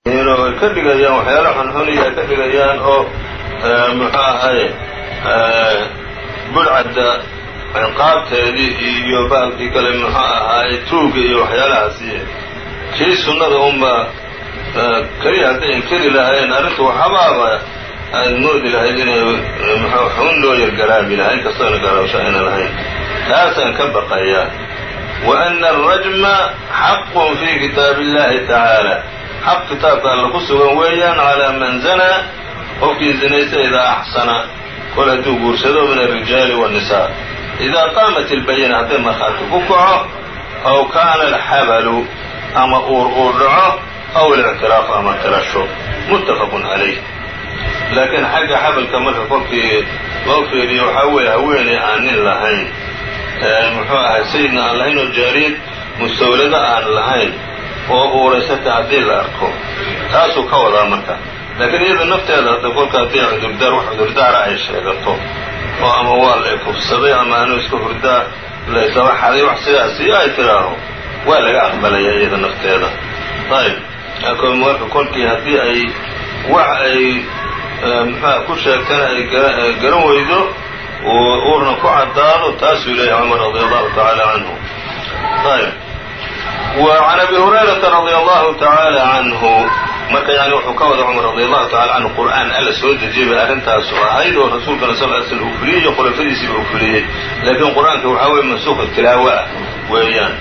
oo ay ka dhigayaan waxyaala xunxuniya ay ka dhigayaan oo muxuu ahaye budhcadda ciqaabteedii iyo baalkii kale muxuu ahaaye tuuga iyo waxyaalahaasi kii sunnada unba keliya hadday inkeri lahaayeen arrintu waxabaaba aad moodi lahayd inay mxuu xun loo yargaraabi lahaa inkastoona garaawsha ayna lahayn taasaan ka baqayaa wa ana alrajma xaqun fi kitaabi illahi tacaala xaq kitaabka alla ku sugan weeyaan calaa man zanaa qofkii zinaysta idaa axsana kol hadduu guursado min alrijaali waannisaa idaa qaamat ilbayina hadday markhaati ku kaco aw kaana alxabalu ama uur uu dhaco aw alictiraafu ama tirasho muttafaqun calayh laakiin xagga xabalka marka kolkii loo fiiriyo waxaa weeye haweeney aan nin lahayn muxuu ahay sayidna aan lahayn oo jaariyad mustawlado aan lahayn oo uuraysata haddii la arko taasuu ka wadaa marka laakiin iyada nafteeda hadda kolka haddii cudurdaar wax cudurdaara ay sheegato oo ama waa la ikufsaday ama anu iska hurdaa la isaba xaday wax sidaasi ay tidhaaho waa laga aqbalaya iyada nafteeda ayb marka kolkii haddii ay wax ay muxua ku sheegtana ay garan weydo uurna ku caddaado taasuu leeyahy cumar radi allahu tacaala canhu ayb wa can abi hurayrata radi allahu tacaala canhu marka yani wuxuu ka wada cumar radi allahu tacala canhu qur'aan alla soo dejiyay bay arrintaasu ahayd oo rasuulkana sal l slam uu fuliyey iyo khulafadiisiiba uu fuliyey laakiin qur-aanka waxaa weye mansuuqa tilaawo ah weeyaan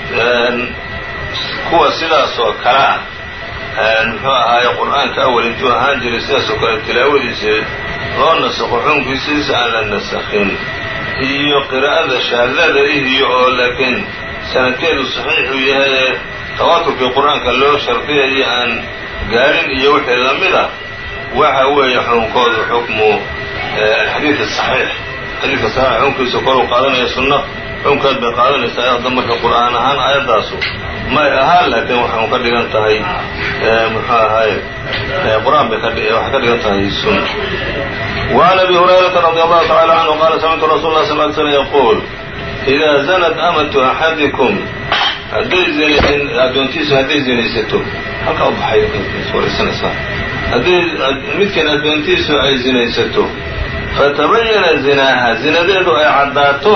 kuwa sidaas oo kale ah muxuu ahaaye qur-aanka awal intuu ahaan jiray sidaas oo kale tilaawadiisa loo nasakho xukunkiisiisa aan la nasakhin iyo qiraa'ada shaadada ihiyo oo laakiin sanadkeedu saxiixu yahay ee tawaaturkii qur-aanka loo shardiyayo aan gaadhin iyo wixii lamid ah waxa weeye xukunkoodu xukmu alxadiid asaxiix xadiidka saxiix xukunkiisa koruu qaadanaya sunno xukunkeed bay qaadanaysaa hadda marka qur'aan ahaan aayaddaasu may ahaan laakiin waxay ka dhigan tahay muxuu ahaye qur-aan bay waxay ka dhigan tahay sunna وعn أbي هuريرaةa رضي الله تعالى عنه qال سمعtu رsuل الله صل ل سلم يقول إذا زنت أمة أحadiكم hadday addoontiisu hadday zinaysato halkaa u baxay waraysanaysaa hadday midkan addoontiisu ay zinaysato fatabayana zinaaha zinadeedu ay caddaato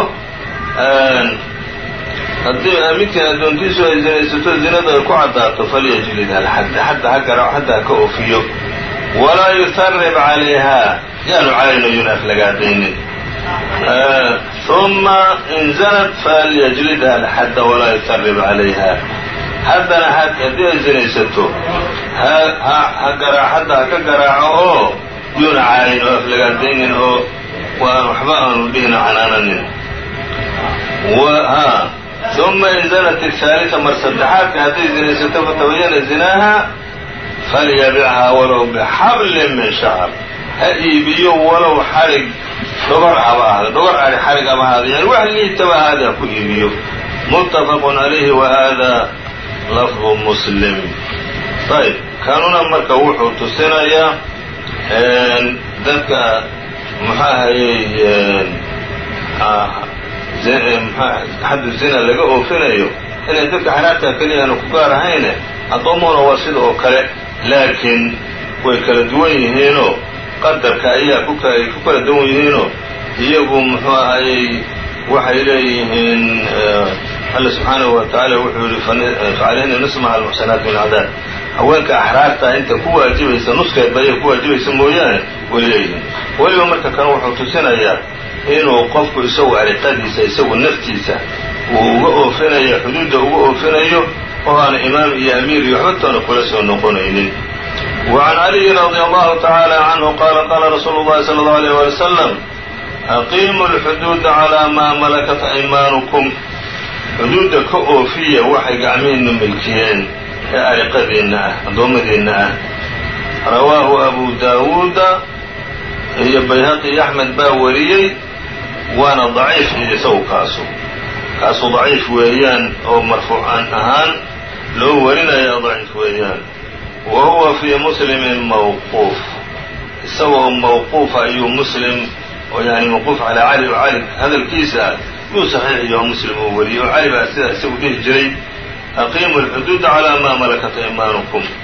haddii midkan addoontiisu ay zinaysato zinadu ay ku caddaato falyajlid alxadda xadda ha garaaco xadda ha ka oofiyo walaa yutarib calayha yaanu caynayun aflagaadaynin ثuma in zanat falyajlidha alxadda walaa yutarib calayha haddana haddii ay zinaysato ha garaa xadda ha ka garaaco oo yuuna caayin oo aflagaadaynin oo waan waxba aanu dhihina canaananin ثuma in zanat الثaaliثa mar saddexaadka hadday zinaysato fatabayana zinaaha falyabichaa walow bxablin min shacr ha iibiyo walow xarig dhogor haba ahda dhogor ari xarig aba ahada yani wax liitaba ahaada ha ku iibiyo muttafaqun calayhi wa hada lafdu muslim ayb kanuna marka wuxuu tusinayaa dadka muxuu ahayey xaddu zina laga oofinayo inay dadka xaraartaa keliya aanu ku gaar ahayne addoommahuna waa sida oo kale laakiin way kala duwan yihiinoo qadarka ayaa ay ku kala duwan yihiinoo iyagu muxuu ahayey waxay leeyihiin alla subxaanahu wa tacaala wuxuu yihi facalayhina nismaha almuxsanaat min cadaab haweenka axraartaa inta ku waajibaysa nuskeedba ayay ku waajibaysa mooyaane way leeyihiin weliba marka kan wuxuu tusinayaa inuu qofku isagu ariqadiisa isagu naftiisa uu uga oofinayo xuduudda uga oofinayo oo aana imaam iyo amiir iyo waxbatoona kula soo noqonaynin وعn عlي رضي الله تعالى عنه qال qال رsuuل الlhi صلى الله عليه ولي وسلم أقيموا الxدوud عlى ma ملكت أيmاaنكم xuduudda ka oofiya waxay gacmihiinu milkiyeen ee ariqadiinna ah addoommadiinna ah rawaahu أbu dawuuda iyo bayhaqi iyo أحmed baa wariyey waana ضaciif iyo isagu kaasu kaasu ضaciif weeyaan oo marfuucan ahaan loo warinaya ضaciif weeyaan wa huwa fii muslimin mawquuf isagoo mawquufa ayuu muslim oo yani mawquuf calaa cali oo cali hadalkiisa ah yuu saxiixiyo muslim uu wariyey oo cali baa sidaa isagu dhihi jiray aqiimu alxuduuda calaa maa malakat aymaanukum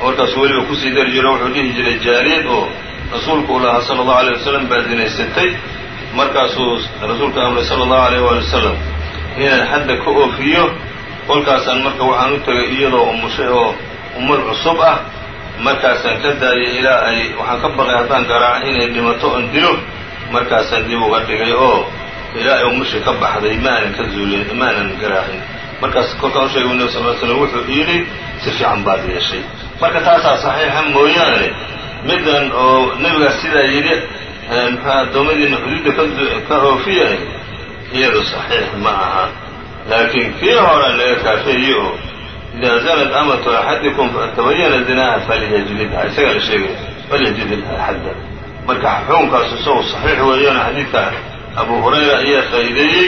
markaasuu weliba kusii dari jiro wuxuu dhihi jiray jaariyad oo rasuulku u lahaa sala allahu alay wasalam baa zinaysatay markaasuu rasuulka amray sala allahu alayh waali wasalam inaan xadda ka oofiyo kolkaasaan marka waxaan u tegay iyadoo umushay oo umul cusub ah markaasaan ka daayay ilaa ay waxaan ka baqay haddaan garaaco inay dhimato oon dilo markaasaan dib uga dhigay oo ilaa ay umushii ka baxday ma aanan ka zuulin ma aanan garaacin markaas kolkaan u sheegay nebi sal l slam wuxuu yidhi si fiican baad yeeshay marka taasaa saxiixa mooyaane middan oo nebigaas sidaa yidhi muxua addoommadiina xuduudda ka oofiya iyadu saxiix ma aha laakiin kii horaa laga kaafeeye oo idaa zanad amatu axadikum fatabayana zinaha falyajlidha isagaa la sheegaya falyajlidha xadda marka xukunkaas isagu saxiix weeyaan xadiidka abu hurayra ayaa faa'iideeyey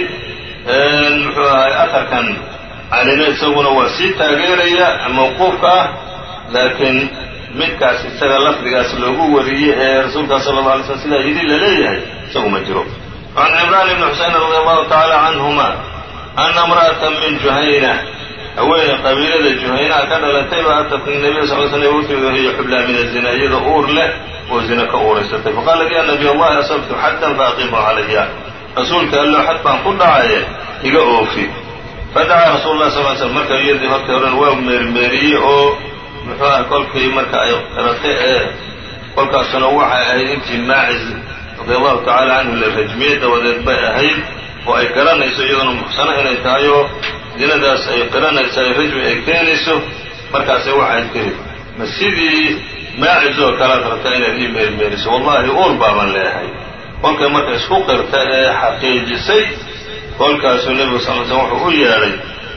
muxuu ahay aharkan calina isaguna waa sii taageeraya mawquufka ah laakiin midkaas isaga lafdigaas loogu wariyey ee rasuulkaa sala alla alay slm sidaa yidhi la leeyahay isagu ma jiro وعn cimraan ibni xuseyn radi allahu tacaala canhuma ana imra'ata min juhayna haweeney qabiilada juhaynaha ka dhalatay baa atat nabiya sal sl u timid wahiya xublaa min azina iyadoo uur leh oo zina ka uuraysatay faqaalat ya nabiy allahi asabtu xaddan faaqimu calaya rasuulka allo xad baan ku dhacaye iga oofi fadacaa rasuulu lah sal slam marka iyadii hortii horen waa meermeeriyey oo muxuu ah kolkii marka ay qiratay ee kolkaasuna waxay ahayd intii maacis radi allahu tacaala canhu la rajmiyey dabadeed bay ahayd oo ay garanayso iyaduna muxsano inay tahay oo dinadaas ay qiranayso ay rajmi ay keenayso markaasay waxay tiri ma sidii maacis oo kalead rabtaa inaad ii meermeeriso wallahi uur baaban leehay kolkay marka isku qirta ee xaqiijisay kolkaasuu nebigu sal l slm wuxuu u yeedhay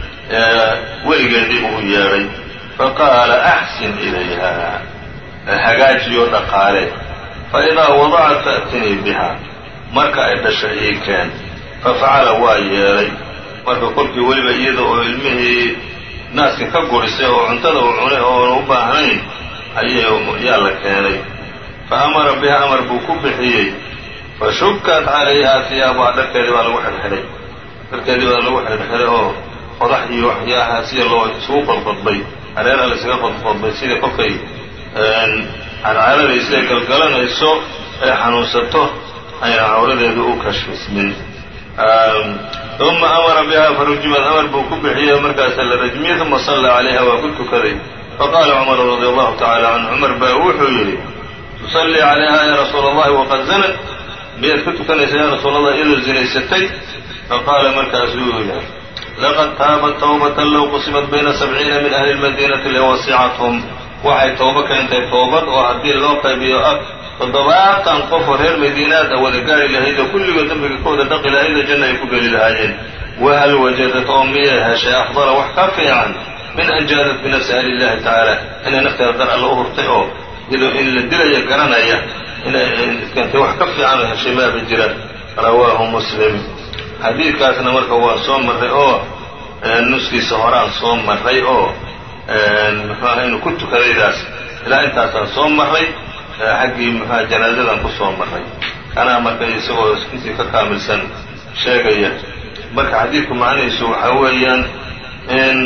weligeedii buu u yeedhay faqaala axsin ilayha hagaajiyoo dhaqaale fa idaa wadacat fa'tinii biha marka ay dhasho ii keen fafacala waa yeelay marka kolkii weliba iyada oo ilmihii naaska ka gurisay oo cuntada uu cunay oona u baahnayn ayyaa la keenay fa amara biha amar buu ku bixiyey fa shukkat calayhaa hiyaabuha dharkeedii baa lagu xidhxidhay dharkeedii baa lagu xidhxidhay oo qodax iyo waxyaaha sida loo isugu qodqodbay hareeraha laysaga qodqodbay sida kolkay cadcaalada siday galgalanayso ay xanuunsato ayna cawradeedu u kashfismin uma amara biha farujimad amar buu ku bixiyey markaasa la rajmiyey uma sallaa calayha waa ku tukaday faqaala cumaru radi allahu tacala canhu cumar baa wuxuu yidhi tusallii calayha ya rasuula allahi waqad zanad miyaad ku tukanaysaa ya rasuul allah iyadoo zinaysatay faqaala markaasuu yidhi laqad taabat tawbatan low qusimat bayna sabciina min ahli lmadiinati lawasicathum waxay toobo keentay toobad oo haddii loo qaybiyo ah toddobaatan qof oo reer madiinaad a wada gaari lahayd oo kulligood dembiga ka wada dhaqi lahayd oo janna ay ku geli lahaayeen wahal wajadat oo miyay heshay afdala wax ka fiican min an jaadat binafsiha lilahi tacaala inay nafteeda dar alla u hurtay oo iyadoo in la dilaya garanaya inay keentay wax ka fiican oo heshay maaba jira rawaahu muslim xadiidkaasna marka waa soo marray oo nuskiisa horaan soo marray oo muxuu aha inuu ku tukadaydaas ilaa intaasaan soo marray xaggii muxuha janaazadan ku soo marray kanaa marka isagoo intii ka kaamilsan sheegaya marka xadiidku macnihiisu waxaa weeyaan in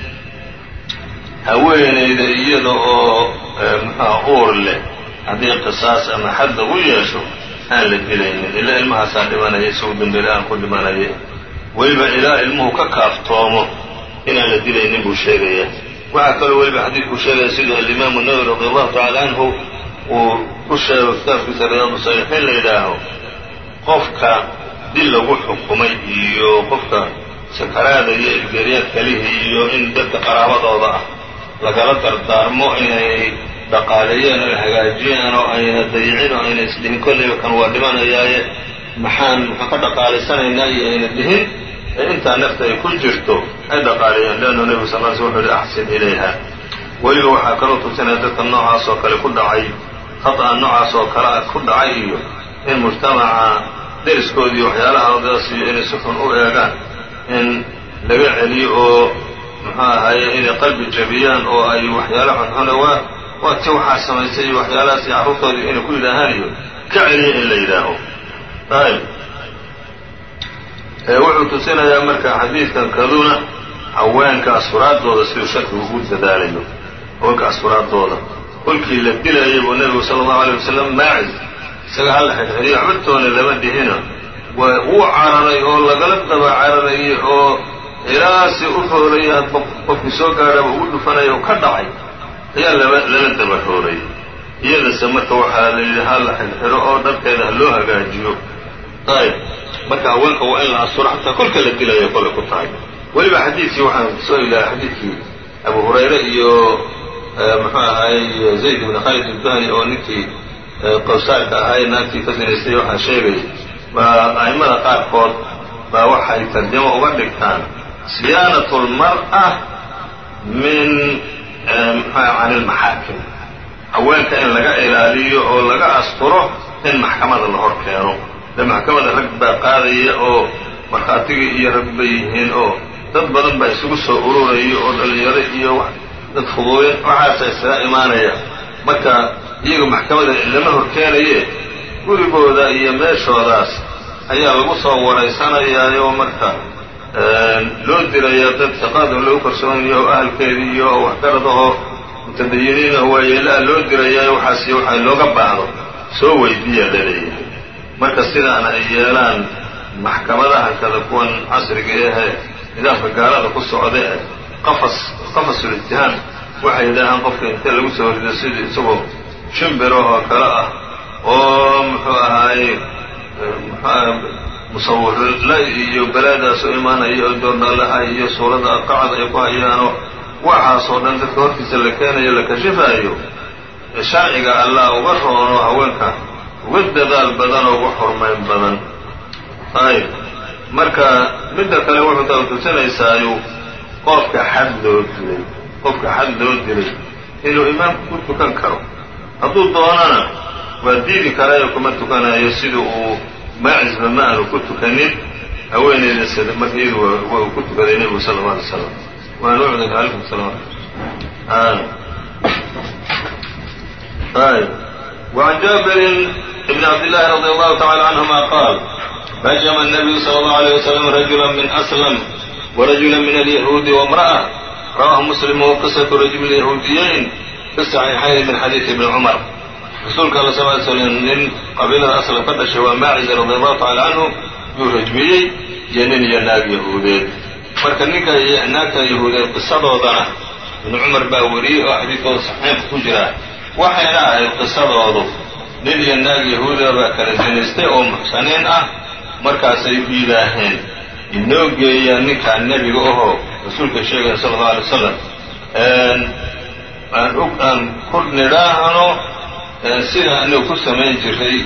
haweenayda iyada oo muxuha uur leh haddii qisaas ama xad lagu yeesho aan la dilaynin ilaa ilmahaasaa dhimanaya isagu dambele aan ku dhimanaya weliba ilaa ilmuhu ka kaaftoomo inaan la dilaynin buu sheegaya waxaa kaloo weliba xadiidkuu sheegaya siduu alimaamu nawowi radi allahu tacala canhu uu ku sheego kitaabkiisa riyaadu saalixiin la yidhaaho qofka dil lagu xukumay iyo qofka sakaraada iyo ergeeryaad kalihii iyo in dadka qaraabadooda ah lagala dardaarmo inay dhaqaaleeyeen oo hagaajiyeen oo ayna dayicin oo ayna isdhihin kollayba kan waa dhimanayaaye maxaan maxaan ka dhaqaalaysanaynaa iyo ayna dhihin ee intaa nafta ay ku jirto ay dhaqaaleeyeen leannu nebigu sal l sl wuxu uhi axsin ilayha weliba waxaa kaloo tusinaya dadka noocaas oo kale ku dhacay khata'a noocaas oo kale ah ku dhacay iyo in mujtamaca deriskoodii waxyaalaha odaas iyo inay si xun u eegaan in laga celiyo oo muxuu ahaye inay qalbi jabiyaan oo ay waxyaala xunxuna waa waa ti waxaa samaysay iyo waxyaalahaas iyo carruurtoodii inay ku yidhaahaan iyo ka celiya in la yidhaaho ayb wuxuu tusinayaa marka xadiidkan kaduna haweenka asfuraadooda siduu sharkigu ugu dadaalayo haweenka asturaadooda kolkii la dilayay buu nebigu sala allahu alayh wasalam maacis isaga halla xidhxidhiyo waxbatoona lama dhihina wuu cararay oo lagala daba cararayay oo ilaa si u roorayay hadba qofkii soo gaadhaba ugu dhufanaya oo ka dhacay ayaa laba lala daba rooray iyadase marka waxaa la yidhi ha la xidhxidho oo dharkeeda ha loo hagaajiyo ayb marka haweenka waa in la asturo xataa kolka la dilaya kolay ku tahay weliba xadiidkii waxaan soo ilahay xadiidkii abu hurayre iyo muxuu ahaayey zayd ibn khaalid ilbani oo ninkii qowsaarka ahaay naagtii ka sinaystay waxaa sheegay baa a'immada qaarkood baa waxay tarjamo uga dhigtaan siyaanatu lmar'a min mxua can ilmaxaakim haweenka in laga ilaaliyo oo laga asturo in maxkamada la hor keeno de maxkamada rag baa qaadaya oo markhaatigii iyo rag bay yihiin oo dad badan baa isugu soo ururaya oo dhalinyaro iyo dad fudooyin waxaasa isaga imaanaya marka iyaga maxkamada lama hor keenaye gurigooda iyo meeshoodaas ayaa lagu soo waraysanayaayo marka loo dirayaa dad shaqaada lagu kalsoonaya oo ahalkeedii iyo waxgarad ahoo mutadayiniin ah waayeela-a loo dirayaayo waxaas waxa looga baahdo soo weydiiya laleeyahay marka sidaana ay yeelaan maxkamadaha kada kuwan casriga ahee nidaamka gaalada ku socda ee qafas qafasulitihaam waxay yidhaahaan qofka intee lagu soo horido sidii isagoo shimbiro oo kale ah oo muxuu ahaaye musawirla iyo balaadaas oo imaanaya oo doornaalaha iyo suuradda aqacda ay ku hayaanoo waxaasoo dhan dadka hortiisa la keenayo la kashifaayo sharciga allah uga roono haweenka uga dadaal badan oo uga xurmayn badan ayb marka midda kale wuxuu taa tusinaysaayuu qofka xad loo dilay qofka xad loo dilay inuu imaamku ku tukan karo hadduu doonana waa diidi karaayo kuma tukanayo sida uu maacisba ma aanu ku tukanin haweeneyda sida marka iyadu waa uu ku tukaday nebigu sala alla alay slam waan ucdaka calaykum salaam ayb وعن جابر بن عبد الله رضي الله تعالى عنهما قال رجم النبي صلى الله عليه وسلم رجلا من أسلم ورجلا من اليهود وامرأة رواه مسلم وقصة رجم اليهوديين في الصحيحين من حديث ابن عمر rasuulka alla sal ly slam nin qabiilada aslam ka dhashay waa maaciza radi allahu tacala canhu yuu rajmiyey iyo nin iyo naag yahuudeed marka ninka naagta yahuudeed qisadoodana ibnu cumar baa wariyey oo xadiidkooda saxiixka ku jira waxayna ahayd qisadoodu nin iyo naag yahuuda baa kala sinaystay oo muxsaniin ah markaasay u yidhaaheen inoo geeyaa ninkaa nebiga ahoo rasuulka sheegaya sala allau alay wasalam aan ku nidhaahno sida anigu ku samayn jiray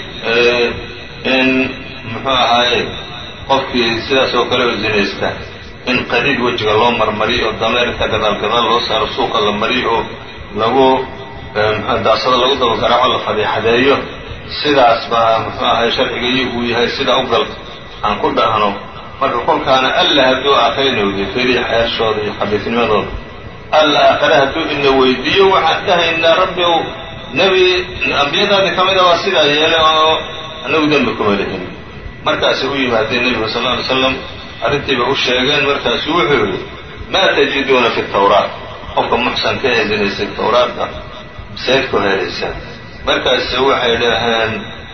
in muxuu ahaaye qofkii sidaas oo kale oo zinaysta in qadiid wejiga loo marmariyo oo dameerka gadaal gadaal loo saaro suuqa la mariyo oo lagu mxu daasada lagu daba garaaco la fadiixadeeyo sidaas baa muxuu ahaye sharcigayo uu yahay sidaa u gal aan ku dhahno marka kolkaana alla hadduu aakhrinawdi feriya xeershooda iyo xabiisnimadooda alla aakhare hadduu ina weydiiyo waxaan dhahaynaa rabbi ow nebi ambiyadaadii ka mida waa sidaa yeelay oo anagu dembi kuma lihin markaasay u yimaadeen nebigu sal lla alay slam arrintiiba u sheegeen markaasu wuxuu yidhi maa tajiduuna fi tawraat qofka muxsanka ee zinaysay tawraadda seed ku helaysaan markaase waxay dhaheen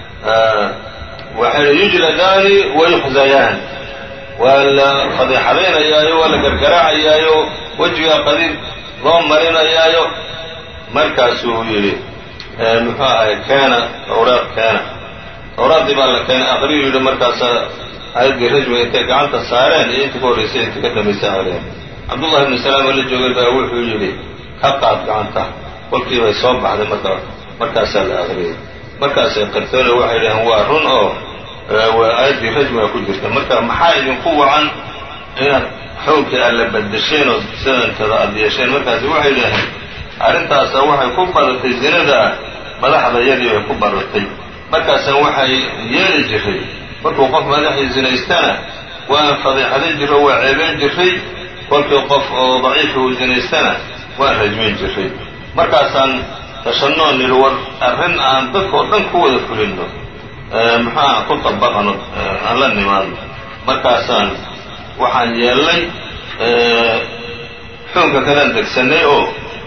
waxay yujladaani wa yuxzayaan waa la fadiixadaynayaayo waa la gargaraacayaayo wejigaa qadiid loo marinayaayo markaasuu yidhi muxuu ahay keena tawraad keena tawraaddii baa la keenay aqriyu yidhi markaasaa aayaddii rajmiga intay gacanta saareen iyo intii ka horraysay intii ka dambaysa aadeen cabdullahi ibnu salaam oo la joogay baa wuxuu yidhi ka qaad gacanta kolkii bay soo baxday marka markaasaa la aqriyay markaasay qartoone waxay dhaheen waa run oo aayaddii rajmiga ku jirta marka maxaa idinku wacan inaad xoonkii aad la badasheen oo sidantada aad yeesheen markaasi waxay dhaheen arrintaasa waxay ku badatay zinada madaxda yadii bay ku badatay markaasaan waxay yeeli jiray markuu qof madaxii zinaystana waan fadiixadan jiro waa ceebeyn jiray kolkii qof oo daciifa uu zinaystana waan rajmin jiray markaasaan tashanoo nidhi war arrin aan dadka oo dhan ku wada fulinno maxaa ku dabaqano aan la nimaadno markaasaan waxaan yeelnay xuunka kalaan degsannay oo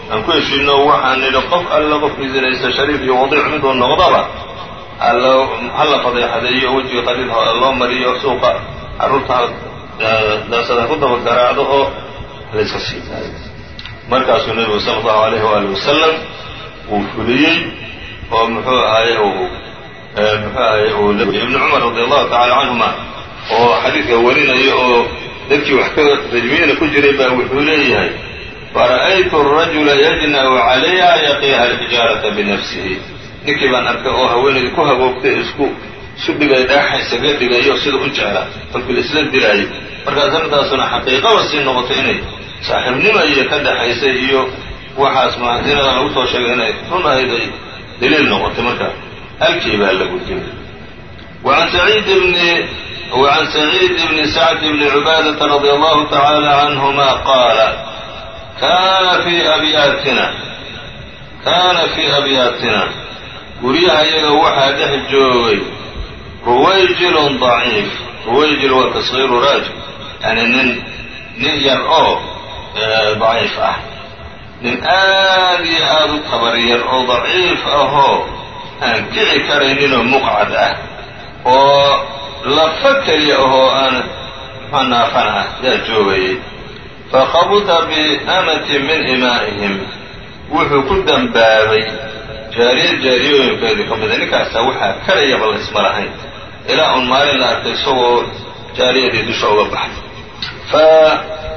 aan ku heshiino waxaan nidhi qof alla qofkii zinaysta shariif iyo wadiic miduu noqdaba hala fadeexadeeyo wejiga qaliil loo mariyo suuqa carruurta daasada ku daba garaacdo oo layska sii daayo markaasuu nebigu sala allahu alayhi waali wasalam uu fuliyey oo muxuu ahaye uu muxuu ahaye uu ibnu cumar radi allahu tacala canhuma oo xadiidka warinaya oo dadkii wax ka rajmiyana ku jiray baa wuxuu leeyahay fara'aytu arajula yajna'u calayha yaqiiha alxijaarata binafsihi ninkii baan arkay oo haweenaydii ku hagoogtay isku isu dhigay dhaaxa isaga dhigayo sida u jecla kolkii la isla dilaayo markaas arrintaasuna xaqiiqaba sii noqotay inay saaxiibnimo iyo ka dhaxaysay iyo waxaas masinada lagu soo sheegay inay run ahayd ay daliil noqotay marka halkii baa la gujiyay وعن سعيد بن وعن سعيد بن سعد بن عبادة رضي الله تعالى عنهما قال كان في أبياتنا كان في أبياتنا guryaha iyaga waxaa dhex joogay ruwayjilun daciif ruwayjil waa tasgiiru raajil yani nin nin yar oo daciif ah nin aad iyo aada u tabar yar oo daciif ahoo aan kici karayninoo muqcad ah oo lafa keliya ahoo aan muxua naafan ah yaa joogayay fakhabuta biamatin min imaa'ihim wuxuu ku dambaabay jaariya jaariyooyinkeedii ka mida ninkaasaa waxaa karayaba la isma lahayn ilaa un maalin la arkay isagoo jaariyadii dusha uga baxday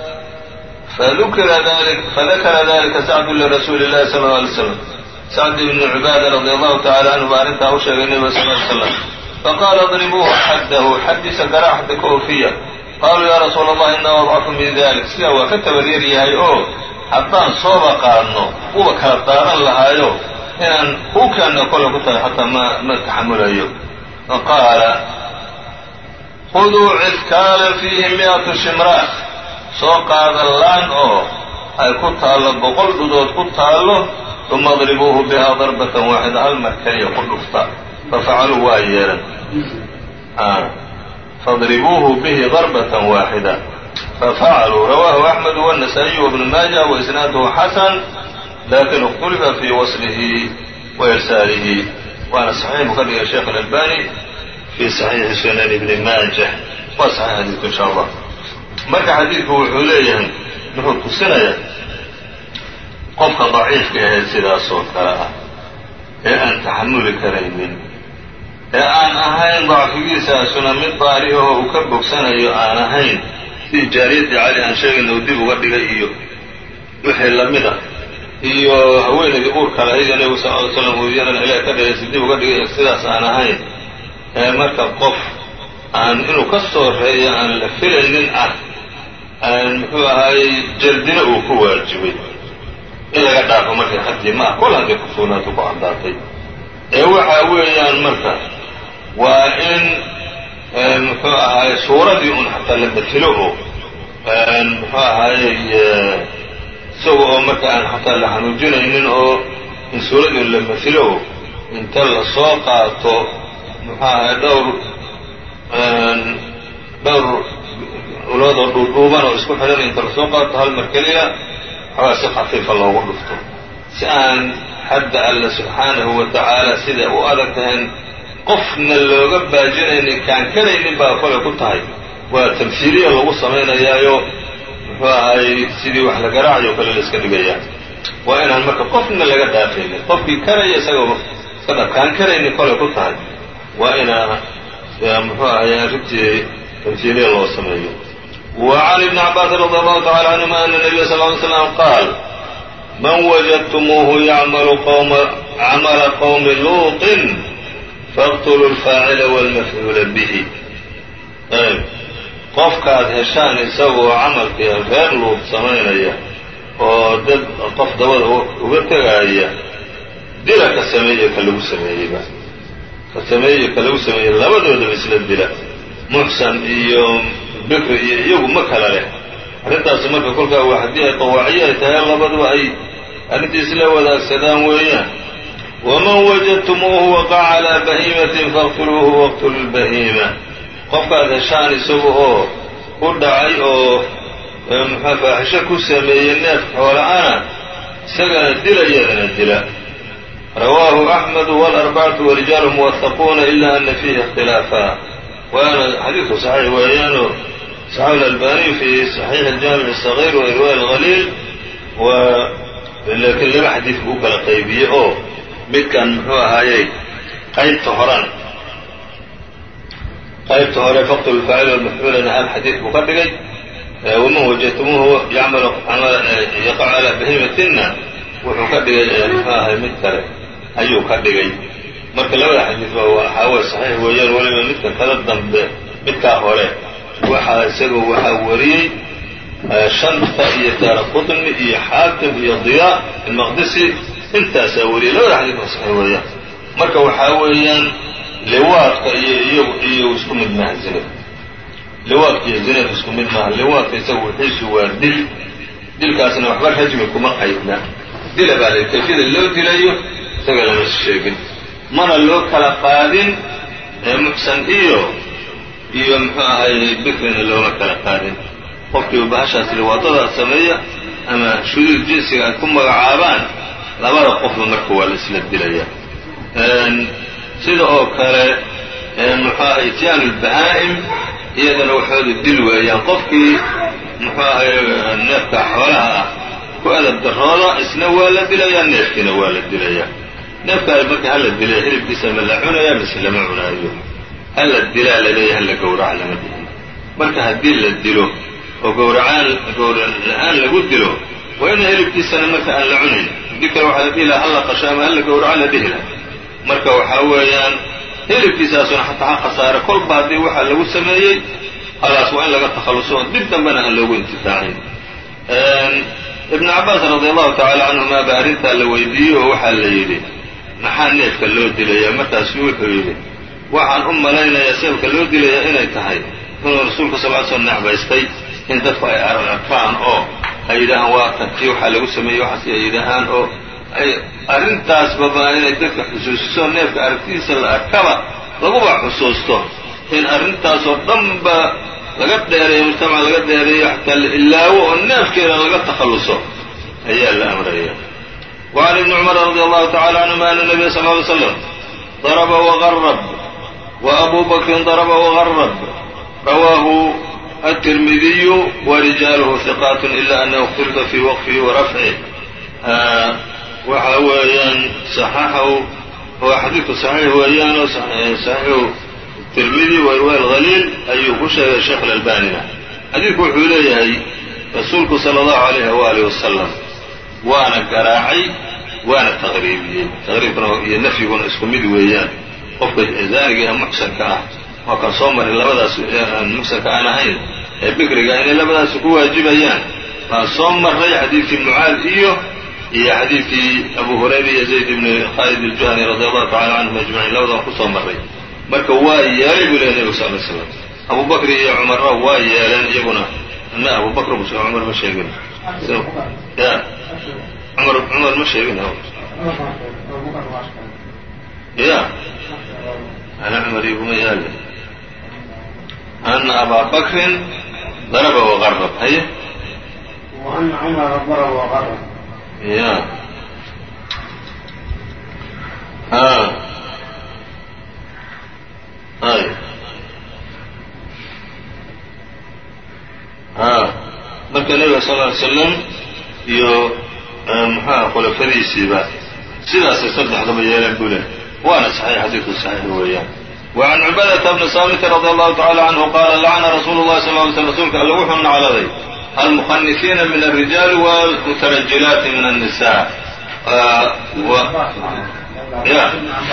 fadakara dalika sacdu lirasuuli llahi sala lla alay slam sacd ibni cubaada radi allahu tacala canhu baa arrintaa u sheegay nebiga sal ly slam faqaala adribuuhu xaddahu xaddiisa garaa xadda ka oofiya qaaluu yaa rasuula allah inaa adcafu min dalik sidaa waa ka tabaryar yahay oo haddaan sooba qaadno kuwa kala daadan lahaayo inaan hukanna kole ku tahay xataa ma ma taxamulayo faqaala khuduu cidkaalan fiihi mi'atu shimraa soo qaada laan oo ay ku taallo boqol dhudood ku taallo uma adribuuhu bihaa darbatan waaxida hal mar keliya ku dhufta fafacaluu waa yeelan fadribuuhu bihi darbatan waaxida fafacaluu rawaahu axmed wالnasaa-iy wbnu maaja waisnaaduhu xasan lakin اkhtulifa fii waslihi wa irsaalihi waana saxiix buu ka dhigay sheekh alalbani fii saxiixi sunan ibni maaja waa saxiix xadiidku insha allah marka xadiidku wuxuu leeyahay wuxuu tusinayaa qofka daciifka ahayd sidaasoo kale ah ee aan taxamuli karaynin ee aan ahayn dacfigiisaasuna mid daari ahoo uu ka bogsanayo aan ahayn sidii jaariyaddii cali aan sheegayna uu dib uga dhigay iyo wixii lamid a iyo haweenaydii uurka lahayd ee nebigu sal ly slam uu iyadana ilaah ka dhigay si dib uga dhigay sidaas aan ahayn ee marka qof aan inuu ka soo reeyo aan la filaynin ah aan muxuu ahaayey jaldina uu ku waajibay in laga dhaafo markay xaddii ma ah kol hadday ku sugnaato ku caddaatay ee waxa weeyaan marka waa in muxuu ahaaye suuradii un xataa la betelo oo muxuu ahaayey isaga oo marka aan xataa la xanuujinaynin oo in suuradii un la metelo oo inta la soo qaato muxuu ahaye dhowr dhowr uloodoo dhuudhuuban oo isku xidhan inta lasoo qaato hal mar keliya xoogaa si khafiifa loogu dhufto si aan xadda alla subxaanahu wa tacaala sida u adag tahayn qofna looga baajinaynin kaan karaynin baa kole ku tahay waa tamhiiliya lagu samaynayaayo muxuu ahaayey sidii wax la garaacayo kale la iska dhigayaa waa inaan marka qofna laga dhaafaynin qofkii karaya isagoo iska dhab kaan karaynin kole ku tahay waa inaa muxuu ahaye arrintii tamhiiliya loo sameeyo وعن ابن عباس رضي الله تعالى عنهما أن النبي صلى الله عليه وسلم قال من وجدتموه يعمل قوم عمل قوم لوط فاقتلوا الفاعل والمفعول به ayb qofkaad heshaan isagoo camalkii reer luud samaynaya oo dad qof dabada uga tegaaya dila ka sameeye ka lagu sameeyeyba ka sameeye ka lagu sameeyey labadoodaba isla dila muxsan iyo bikri iyo iyagu ma kala leh arrintaasi marka kolkaa waa haddii ay qawaaciyo ay tahay labaduba ay arrintii isla wadaagsadaan weeyaan waman wajadtumuuhu waqaca calaa bahiimatin faqtuluuhu waqtulu lbahiima qofkaad heshaan isaga oo u dhacay oo muxua faaxisho ku sameeyey neef xoola-ana isagana dila iyadana dila rawaahu axmedu wاlarbacatu warijaalu muwahaquuna ila ana fiihi اkhtilaafa waana xadiidku saxiix weeyaano saxaxu اlalbaniy fi صaxiix اljaamic الصغيr wa irwaa اlhaliil laakiin laba xadiid buu u kala qaybiyey oo midkan muxuu ahaayey qaybta horan qaybta hore faqtl اlfaacil wاlmafcuulana hal xadiid buu ka dhigay waman wajadtumuuhu yacmalu yaqacu calaa bahimatina wuxuu ka dhigay muxuu ahay mid kale ayuu ka dhigay marka labada xadiid ba waxaa wey saxiix weeyaan weliba midka kada dambe midkaa hore waxaa isaga waxaa wariyey shanta iyo daara qutni iyo xaakim iyo diyaa almaqdisi intaasaa wariyay labada xadiid ba saxiix weeyaan marka waxaa weeyaan liwaadka iyo iyagu iyo isku mid maaha zinada liwaadka iyo zinada isku mid maaha liwaadka isagu wixiisu waa dil dilkaasna waxba rajmi kuma qaydna dila baa la kayfiyada loo dilayo isaga lama sheegin mana loo kala qaadin muxsan iyo iyo muxuu ahay bikrina looma kala qaadin qofkii bahashaas liwaadada sameeya ama shuduud jinsiga ay ku magacaabaan labada qofba marka waa la isla dilaya sida oo kale muxuu ahay ityaanu lbahaa'im iyadana waxooda dil weeyaan qofkii muxuu ahay neefka xoolaha ah ku adab darooda isna waa la dilayaa neefkiina waa la dilayaa neefkaas marka hala dilaya hilibkiisa ma la cunaya mise lama cunaayo hala dilaa laleeya hala gowraca lama dihin marka haddii la dilo oo gowracaan gowra la-aan lagu dilo waa ina hilibkiisana marka aan la cunayn haddii kale waxaa la dhihi laha hala qasho ama hala gowraco la dhihi laha marka waxaa weeyaan hilibkiisaasuna xataa ha khasaare kolba haddii waxaa lagu sameeyey halaas waa in laga takhalluso dib dambena aan loogu intifaacin ibnu cabbaas radi allahu tacala canhuma ba arrintaa la weydiiyey oo waxaa la yidhi maxaa neefka loo dilayaa markaasu wuxuu yidhi waxaan u malaynayaa sababka loo dilayaa inay tahay inuu rasuulka sal ly slm necbaystay in dadku ay arkaan oo ay yidhaahaan waa tantii waxaa lagu sameeyey waxaas ay yidhaahaan oo ay arrintaasbaba inay dadka xusuusiso neefka aragtidiisa la arkaba laguba xusuusto in arrintaasoo dhanba laga dheereeyo mujtamaca laga dheereeyo xataa la ilaawo oo neefkeeda laga takhalluso ayaa la amraya وعn iبn cmr radي allahu tacala canهuma ana الnabiya sal ly slam darba وغrb وأbu bakrin darba وغrb rawaahu التirmidiyu وrijaalhu ثiqaat إla أnahu اkhtilfa fi wqfihi وrafcih waxa weeyaan صaxaxahu waa xadiidku صaxiix weeyaanoo صaxiixu tirmidi wa irwa اlhaliil ayuu ku sheegay sheekh اlalbanina xadiidku wuxuu leeyahay rasuulku salى اllahu عalayh waalih wasalam waana garaacay waana taqriibiyey taqriibkuna iyo nafyiguna isku mid weeyaan qofka zaaniga ee muxsanka ah waa kan soo maray labadaas aan muxsanka aan ahayn ee bikriga inay labadaas ku waajibayaan waan soo maray xadiidkii mucaad iyo iyo xadiidkii abu hurayra iyo zayd ibni khaalid iljuhani radi allahu tacala canhum ajmaciin labadaan kusoo maray marka waa yeelay buu lehy nebigu sal ly slam abu bakri iyo cumarna waa yeeleen iyaguna ma abu bakr bu cumar ma sheegin ya cumar cumar ma sheegin ya ana cumar iguma yaale ana abaa bakrin daraba waqarab haye وأن عمر ضرب وغرب ya a ay a marka nebiga sal ly slam iyo muxuaha khulafadiisiiba sidaasay saddexdaba yeeleen buu leh waana saxiix xadiidku saxiix weeyaan وعn cubadةa bni saamit radي allahu tacala canhu qaala lacna rasuulu الlahi sal ly slm rsulka alle wuxuu nacladay almukhanifiina min الrijaali wاlmutarajilaati min الnisa ya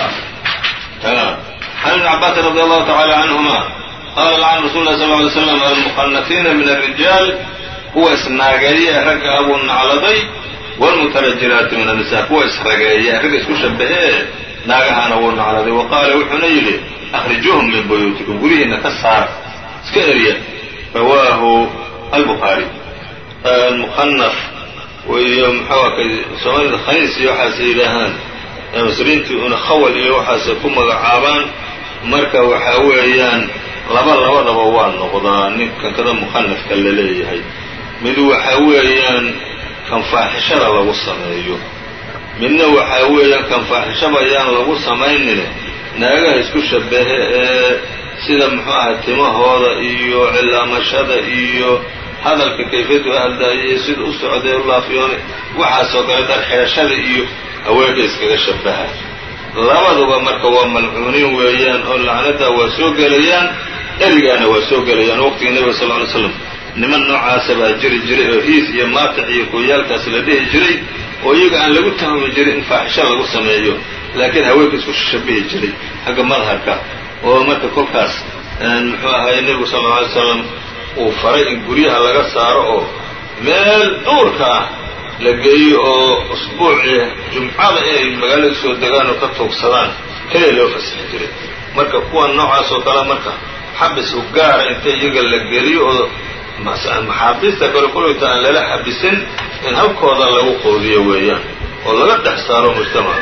عن ابن عباس رضي الله تعالى عنهما قال لعن رسول الله صلى الله عليه وسلم المخنثين من الرجال kuwa isnaageeya ragga abuu nacladay wاlmutarajilaati min النisa kuwa isrageeya ragga isku shabahee naagahana wuu nacladay wa qaala wuxuuna yidhi akhrijuuhum min buyuutikum guryihiina ka saar iska erya rawaahu albukhaari almukanaf iyo muxua soomaalida khaniis iyo waxaas yidhaahaan masriintii una khawal iyo waxaasay ku magacaabaan marka waxaa weeyaan laba labadaba waa noqdaa ninkan kada mukanafka la leeyahay mid waxa weeyaan kan faaxishada lagu sameeyo midna waxaa weeyaan kan faaxishaba ayaan lagu samaynine naagaha isku shabahe ee sida muxuu ahay timahooda iyo cilaamashada iyo hadalka kayfiyadu hadlaayay sida u socday u laafiyoonay waxaasoo kale dar xeeshada iyo haweenka iskaga shabaha labaduba marka waa malcuuniin weeyaan oo lacnada waa soo gelayaan erigaana waa soo gelayaan waqtiga nebiga sal ly slam niman noocaasa baa jiri jiray oo hiis iyo maatic iyo kooyaalkaas la dhihi jiray oo iyaga aan lagu tahmi jirin in faaxisho lagu sameeyo laakiin haweenka isku shabihi jiray xagga madharka oo marka kolkaas muxuu ahaye nebigu sal lla alay slam uu faray in guryaha laga saaro oo meel duurka ah la geeyo oo usbuucii jumcada inay magaalada soo degaan oo ka tuugsadaan keliya loo fasixi jiray marka kuwan noocaas oo kale marka xabis u gaara inta iyaga la geliyo oo maxaabiista kale kulayta aan lala xabisin in halkooda lagu qoodiyo weeyaan oo laga dhex saaro mujtamaca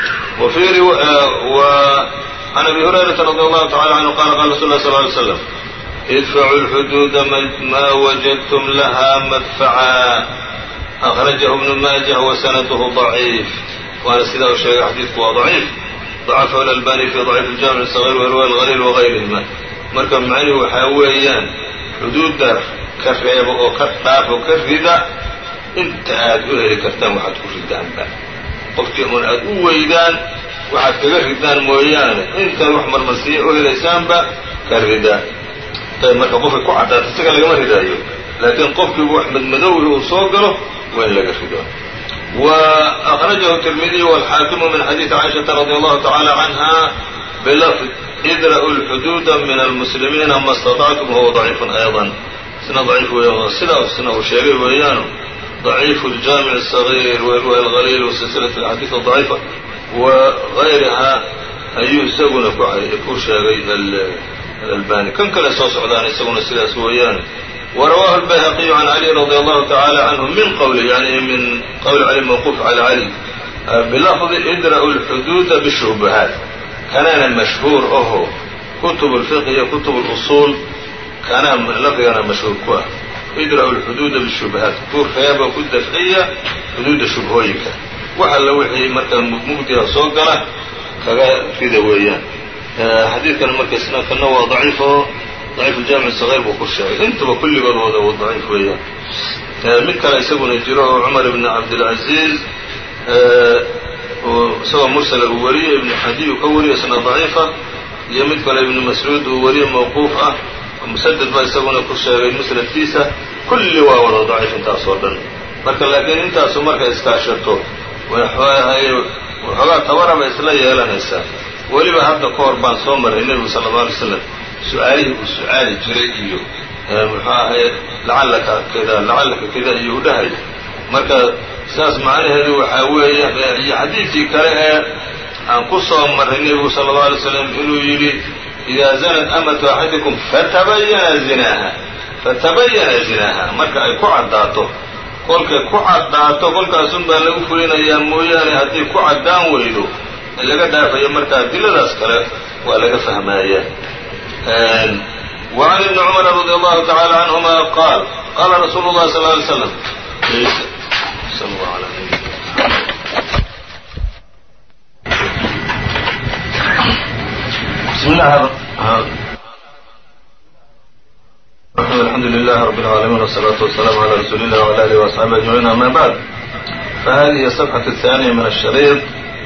وعn أbي هuريرaةa رضي الله تعالى عنه qال qال رsuل الله صلى اه عليه وسلم ادفعوا الحدود ma وجدتم لها مدفعا أخرجه ابن ماجه وسنده ضعيف waana sidaa u sheegay xadiidku waa ضعيif ضعفه الألباني في ضعيف الجامع الصغير وإrواء الغليل وغayrهma marka macnihi waxaa weeyaan xuduudda ka reeba oo ka dhaaf oo ka rida inta aad u heli kartaan waxaad ku ridaanba qofkii un aad u weydaan waxaad kaga ridaan mooyaane intaad wax marmarsiiya u helaysaanba ka ridaa ayb marka qofka ku caddaata isaga lagama ridaayo laakiin qofkiiba wax madmadowhi uu soo galo waa in laga rido wa akhrajahu tirmidiy wاlxaakimu min xadiidi caaishaةa radi allahu taعala canha bilafd idra'u lxuduuda min almuslimiina ma اstaطactum huwa ضaciifun ayضا isna daciif weeyaan sidaa isna uu sheegay weeyaanu ضaciif اljaamiع الصغيr وirwaء اlغaliil وsilsilaة اxaadiiث ضaciifa wغayrihaa ayuu isaguna ku sheegay alalbani kan kale soo socdaan isaguna sidaas weeyaan وrawaahu الbayhaqiyu can cali radي allahu taعalى canhu min qwli yani min qowli cali mawquuf calى cali bilafdi idra'u اlxuduuda bالshubuhaat kanaana mashhuur aho kutub اlfiqh iyo kutub اlusuul kanaa lafdigana mashhuur ku ah idra'u اlxuduuda bالshubuhaat ku reeba ku dafciya xuduudda shubhooyinka wax alla wixii markaa mugdiga soo gala kaga rida weeyaan xadiidkan marka isna kana waa daciif oo daciif uljaamic saغيr buu ku sheegay intaba kulligood wada wa daciif weeyaan mid kale isaguna jiro oo cumar ibn cabdilcaziiz isagoo mursala uu wariye ibnu xadiy uu ka wariye isna daciifa iyo mid kale ibnu mascuud uu wariye mawquuf ah musaded baa isaguna ku sheegay musnadkiisa kulli waa wada daciif intaas oo dhan marka laakiin intaasu markay iskaashato waxoogaa tabaraba isla yeelanaysaa weliba hadda ka hor baan soo maray nebigu sala alla alay slam su-aalihii uu su-aali jiray iyo muxuu ahaye lacallaka kida lacallaka kida iyo u dhahay marka saas macnaheedu waxaa weeye iyo xadiidkii kale ee aan ku soo marray nebigu sala allau alay slam inuu yidhi idaa zanat amatu axadikum fatabayana zinaaha fatabayana zinaaha marka ay ku caddaato kolkay ku caddaato kolkaasun baa lagu fulinayaa mooyaane haddii ku caddaan weydo laga dhaafayo marka adiladaas kale waa laga fahmaaya وعn iبn cmr radي allahu taعalى canهuma qaal qala rasuulu الlahi sl lay slam alxamdu لlah rb العaalamiin والصlaaةu والسlاam عlى rasuuli الlah وعlى آlih وأصxaabi أجمعيin amا bعd fahadihi الصفxaة الثانية min الشhريط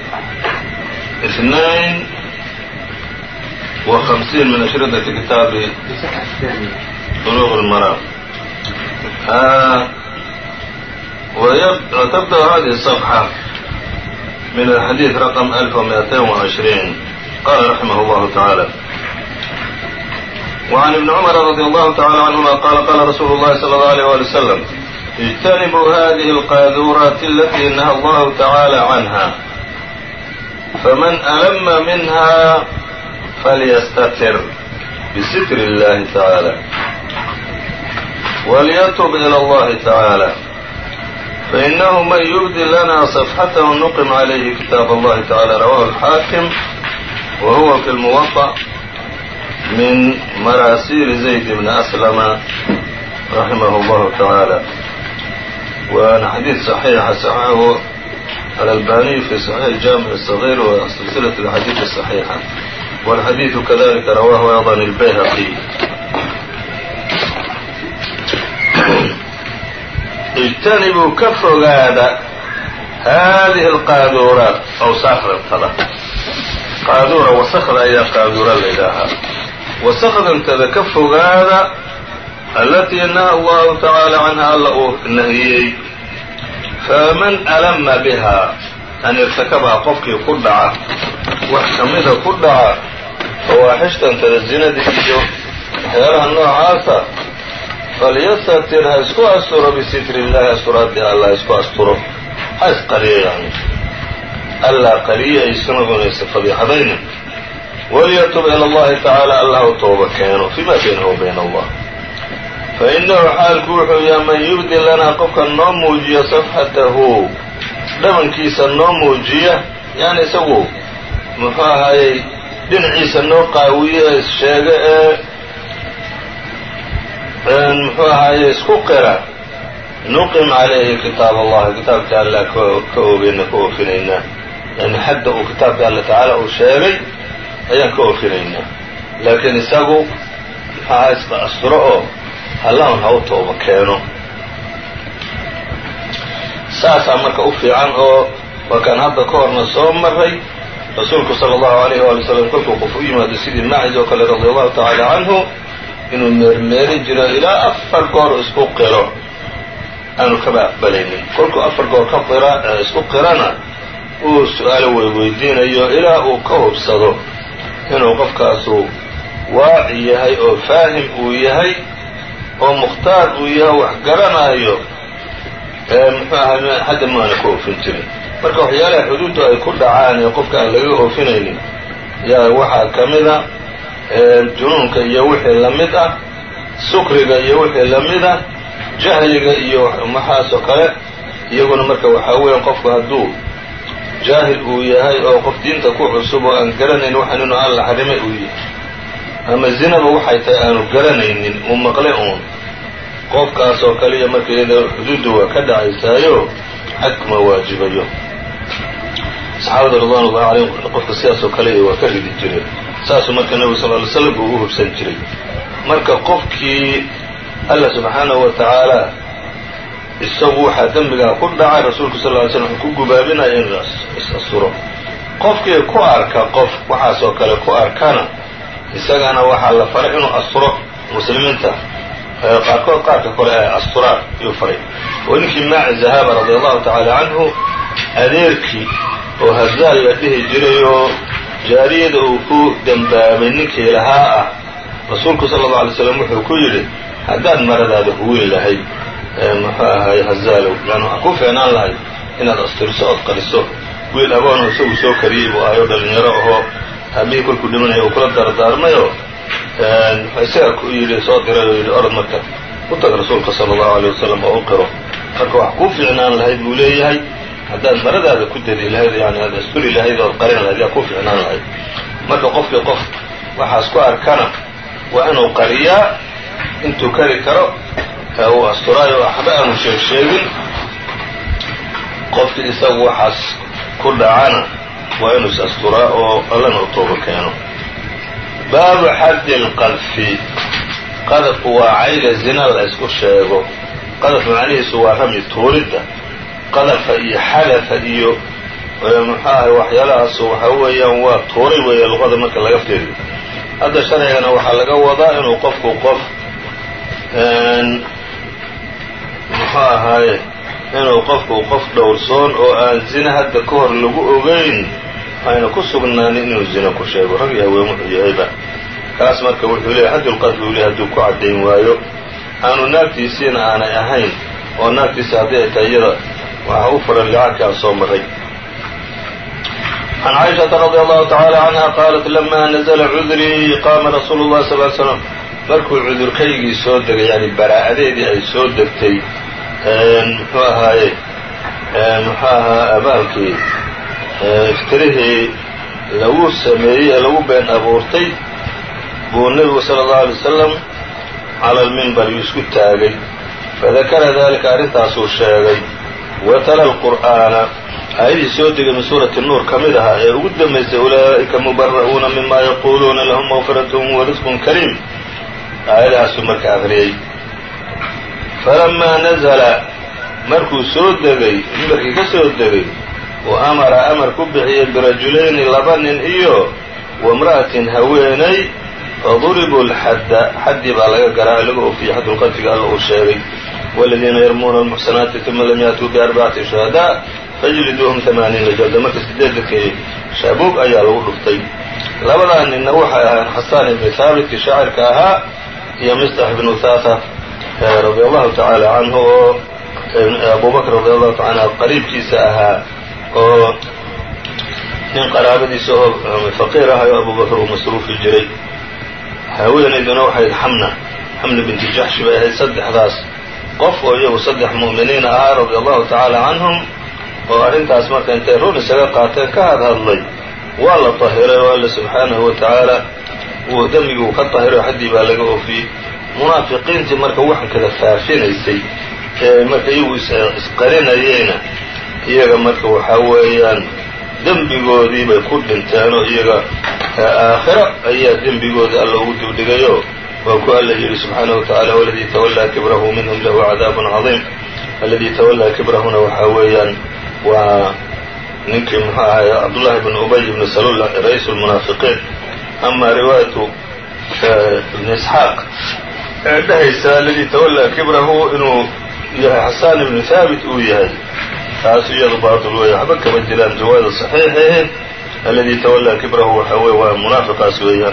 اثنين وخمسين من أشرطة كتاب بلوغ المرام وتبدأ هذه الصفحة من الحديث رقم 1220 قال رحمه الله تعالى وعن ابن عمر رضي الله تعالى عنهما قال قال رسول الله صلى الله عليه وآله وسلم اجتنبوا هذه القاذورات التي نهى الله تعالى عنها فمن ألم منها فليستتر بستر الله تعالى وليتب إلى الله تعالى فإنه من يبدي لنا صفحته نقم عليه كتاب الله تعالى رواه الحاكم وهو في الموطأ من مراسيل زيد بن أسلم رحمه الله تعالى waana xadiid صaxiixa صaxaxahu alalbaniy fi صaxiix jaamiع الصغيr wa silsilaة اxadiid الصaxiixa wاlxadiiثu kadalika rawahu ayضا الbayhaqي اjtanibuu ka fogaada haadihi اlqaaduuraat awsaakdantada qaaduura wasakda ayaa qaaduura la ydhaahaa wasakdantada ka fogaada alatii naha allahu tacaala canha alla uu nahiyey faman alama bihaa an irtakabaha qofkii ku dhaca wax ka mida ku dhaca fawaaxishtantada zinada iyo waxyaalaha noocaasa falyastatir ha isku asturo bisitri illahi asturaadii allah isku asturo ha isqariyo yani allaa qariya aysanadunaysa fadiixadaynin walyatub ila allahi tacaala allah u tooba keeno fima baynahu wa bayna allah fainahu xaalku wuxuu yaha man yubdi lanaa qofka noo muujiya safxatahu dhabankiisa noo muujiya yani isagu muxuu ahaayey dhinaciisa noo qaawiye sheege ee muxuu ahaaye isku qira nuqim calayhi kitaab allahi kitaabka alla ka oogeyna ka oofinaynaa yani xadda uu kitaabka alla tacaala uu sheegay ayaan ka oofinaynaa laakiin isagu maxaaha isqa asturo oo allahun ha u tooba keeno saasaa marka u fiican oo waa kaan hadda ka horna soo maray rasuulku sala allahu alayh waali wasalam kolkuu qof u yimaado sidii maacis oo kale radia allahu tacaala canhu inuu meermeerin jiro ilaa afar goor isku qiro aanu kaba aqbalaynin kolkuu afar goor ka qira isku qirana uu su-aalo weyweydiinayo ilaa uu ka hubsado inuu qofkaasu waaci yahay oo faahim uu yahay oo mukhtaar uu yahay wax garanaayo muxuu ahaa hadda maana ka oofin jirin marka waxyaalaha xuduuddu ay ku dhacaan ee qofka aan laga oofinaynin yaa waxaa ka mida junuunka iyo wixii la mid ah sukriga iyo wixii la mid ah jahliga iyo maxaas oo kale iyaguna marka waxaa weeya qofku hadduu jaahil uu yahay oo qof diinta ku cusub oo aan garanayn waxaan inuu alla xarimay uu yahay ama zinaba waxay tahay aanu garanaynin uu maqle uun qofkaas oo kale iyo marka iyada xuduuddu waa ka dhacaysaayo xadkuma waajibayo saxaabada ridwan ullahi calayhim qofka sidaas oo kale waa ka ridi jireen saasuu marka nebigu sal ly slam uu u hubsan jiray marka qofkii alla subxaanahu wa tacaala isagu waxaa dembigaa ku dhacay rasuulku sal ly slam wuxuu ku gubaabinaya inuu is-asturo qofkii ku arka qof waxaas oo kale ku arkana isagana waxaa la faray inuu asturo muslimiinta qaarkood qaarka kore ay asturaan ayuu faray oo ninkii maaci zahaaba radia allahu tacaala canhu adeerkii oo hazaal la dhihi jiray oo jaariyada uu ku dembaabay ninkii lahaa ah rasuulku sala allau alay slam wuxuu ku yidhi haddaad maradaada huwin lahayd muxuu ahaay hazaalow yani waxaa ku fiicnaan lahayd inaad asturiso ood qariso wiil aboonoo isagu soo kariyey buu ahayo dhalinyaro ahoo aabihii kolkuu dhimanaya uu kula dardaarmayoo isaga ku yidhi soo diray oo yidhi orod marka u tag rasuulka sala allahu aleyh wasalam oo u qiro marka wax kuu fiicnaan lahayd buu leeyahay haddaad maradaada ku dadi lahayd yani aad asturi lahayd ood qarin lahayd yaa kuu fiicnaan lahayd marka qofkii qof waxaas ku arkana waa inuu qariyaa intuu kari karo uu asturaayo waxba aanu sheeg sheegin qofkii isagu waxaas ku dhacana waa inuu is asturaa oo allana u tooba keeno baabu xaddi lqadfi qadafku waa cayga zina la isku sheego qadaf macnihiisu waa rami tuuridda qadafa iyo xadafa iyo muxuu ahay waxyaalahaas waxaa weeyaan waa tuuray weeye luqada marka laga fiiriyo hadda sharcigana waxaa laga wadaa inuu qofku qof muxuu ahaaye inuu qofku qof dhowrsoon oo aan zina hadda ka hor lagu ogeyn ayna ku sugnaanin inuu zina ku sheego rag iyo haween wuxuu yahayba kaas marka wuxuu leeyahy xaddulqadfi uu leeyahy hadduu ku caddayn waayo aanu naagtiisiina aanay ahayn oo naagtiisa haddii ay tahay iyada waxaa u furan licaanki aan soo maray can caaishata radi allahu tacaala canha qaalat lama nazla cudrii qaama rasuulu llahi sal ly slam markuu cudurkaygii soo degay yani baraa'adeedii ay soo degtay muxuu ahaaye muxuu ahaa abaalkii iftirihii lagu sameeyey ee lagu been abuurtay buu nebigu sala allahu alay wasalam cala almimbar yuu isku taagay fadakara dalika arrintaasuu sheegay watala alqur'aana aayadii soo degay min suurati nuur ka mid ahaa ee ugu dambaysay ulaa'ika mubara'uuna mima yaquuluuna lahum mawfiratun warisqun kariim aayadahaasuu marka aqriyey falamaa nazala markuu soo degay mimbarkii ka soo degay wa amara amar ku bixiyey birajulayni laba nin iyo wamra'atin haweenay faduribuu lxadda xaddii baa laga garaa laga oofiyey xaddulqadfiga alla uu sheegay waladiina yarmuuna almuxsanaati uma lam yaatuu biarbacati shuhadaa fajliduuhum amaaniina jalda marka sideedankii shaabuug ayaa lagu dhuftay labadaa ninna waxay ahayn xasaan ibni haabitkii shaacirka ahaa iyo mistax ibnu thaata radi allahu tacaala canhu oo abubakr radi allahu taala anhu qariibkiisa ahaa oo nin qaraabadiisa oo faqiir ahay oo abubakr uu masruufi jiray haweenayduna waxayd xamna xamna binti jaxshi bay ahayd saddexdaas qof oo iyagu saddex mu'miniina ahaa radi allahu tacaala canhum oo arrintaas marka intay run isaga qaateen ka hadhadlay waa la tahiray oo alla subxaanahu wa tacaala uu dembigii uu ka tahiray xaddii baa laga oofiyey munaafiqiintii marka waxan kada faafinaysay ee marka iyagu isqarinayeyna iyaga marka waxaa weeyaan dembigoodii bay ku dhinteen oo iyaga aakhiro ayaa dembigoodii alla ugu dibdhigayo waa ku alla yidhi subxaanahu wa tacala waladii tawallaa kibrahu minhum lahu cadaabun cadiim alladii tawallaa kibrahuna waxaa weeyaan waa ninkii muxuu ahay cabdullahi bn ubay ibni salul ra-iisu lmunaafiqiin ama riwaayatu ibni isxaaq ee dhehaysa alladii tawallaa kibrahu inuu yahay xasaan ibnu haabit uu yahay taas iyadu baatil weeye waxba kama jiraan riwaayada saxiixahe alladii tawallaa kibrahu waxa weye waa munaafiqaas weeyaan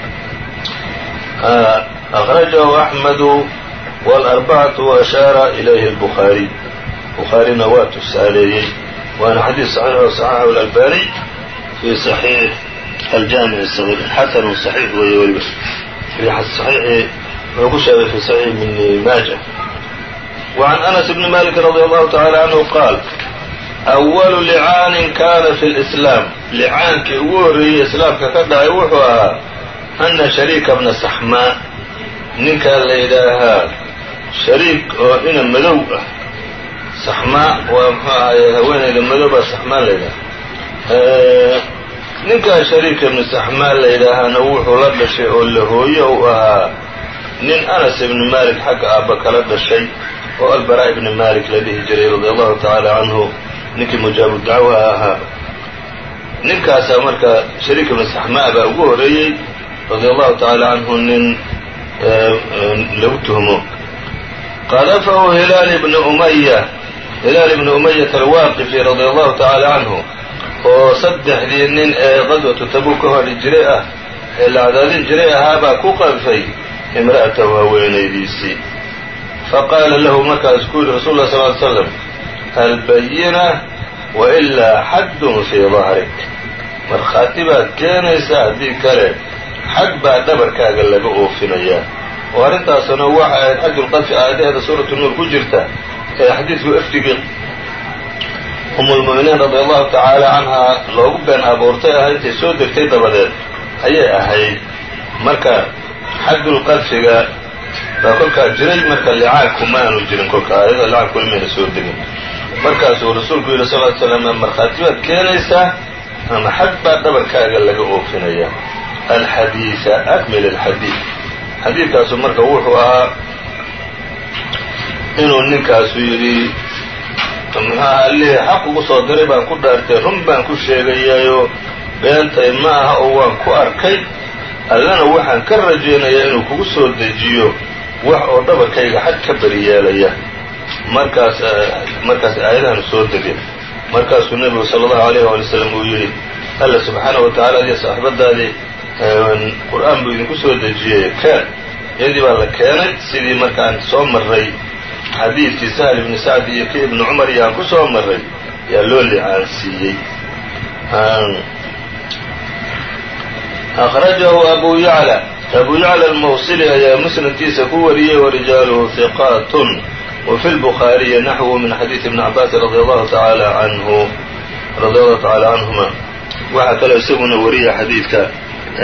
akhrajahu axmedu wاlarbacatu waashaara ilayhi اlbukhaariy bukhaarina waa tusaaleeyey waana xadiis saxiix oo saxaxahu اlalbani fi saxiix aljaamic الصغير xasanu صaxiix weeye weliba صaxiixi wuxuu ku sheegay fi saxiix ibn maaja وعn أنس بن mالك رضي الله تعالى عنه qاal أول لcاanin kana في الإسلام لcaankii ugu horreeyey iسlaamka ka dhacay wuxuu ahaa أna شharيika بna سaxmاa ninkaa la yidhaahaa shariik oo ina madow ah saxmaa waa mxuu ahaye haweenayda madowbaa saxmaa la yidhaha ninkaa shariika ibnu saxmaa la yidhaahaana wuxuu la dhashay oo la hooyo u ahaa nin anas ibni malik xagga aabba kala dhashay oo albaraa ibni malik la dhihi jiray radia allahu tacaala canhu ninkii mujaabu dacwa ahaa ninkaasaa marka shariik ibnu saxmaa baa ugu horreeyey radia allahu tacaala canhu nin lagu tuhmo qadafahu hilaal ibni umaya hilaal ibni umayata alwaaqifi radia allahu tacaala canhu oo saddexdii nin ee qadwatu tabuk ka hodhi jiray ah ee la cadaadin jiray ahaabaa ku qadfay imra'atahu haweenaydiisii faqaala lahu markaas ku yidhi rasul lah sal ly slam albayina wailaa xaddun fii dahrik markhaati baad keenaysaa haddii kale xad baa dhabarkaaga laga oofinayaa oo arrintaasuna waxa ahayd xajulqadfi aayadaheeda suuratu nuur ku jirta ee xadiidku efdigii umulmu'miniin radia allahu tacaala canhaa loogu been abuurtay ahaa intay soo degtay dabadeed ayay ahayd marka xaddulqadfiga baa kolkaa jiray marka licaanku ma aanu jirin kolka aayada licaanku weli mayna soo degin markaasuu rasuulku yidhi sal ly slam markhaati baad keenaysaa ama xad baa dhabarkaaga laga oofinayaa alxadiida akmil alxadiid xadiidkaasu marka wuxuu ahaa inuu ninkaasu yidhi muxuaha allihii xaq ugu soo diray baan ku dhaartay run baan ku sheegayaayoo beentay ma aha oo waan ku arkay allana waxaan ka rajaynayaa inuu kugu soo dejiyo wax oo dhabarkayga xad ka beri yeelaya markaas markaas aayadahan soo degay markaasuu nebigu sala allahu alayh waali slam uu yidhi alla subxaanahu wa tacala adiyo saaxiibadaadii qur-aan buu idinku soo dejiyey keen iyadii baa la keenay sidii markaan soo marray xadiidkii sahl ibni sacd iyo ki ibni cumar iyo aan ku soo marray yaa loo licaansiiyey akhrajahu abu yacla abu yacla almawsili ayaa musnadkiisa ku wariyey warijaaluhu hiqaatun wafi lbukhaariyi naxwu min xadiidi ibni cabaasin radi allahu tacaala canhu radi allahu tacaala canhuma waxaa kaloo isaguna wariya xadiidka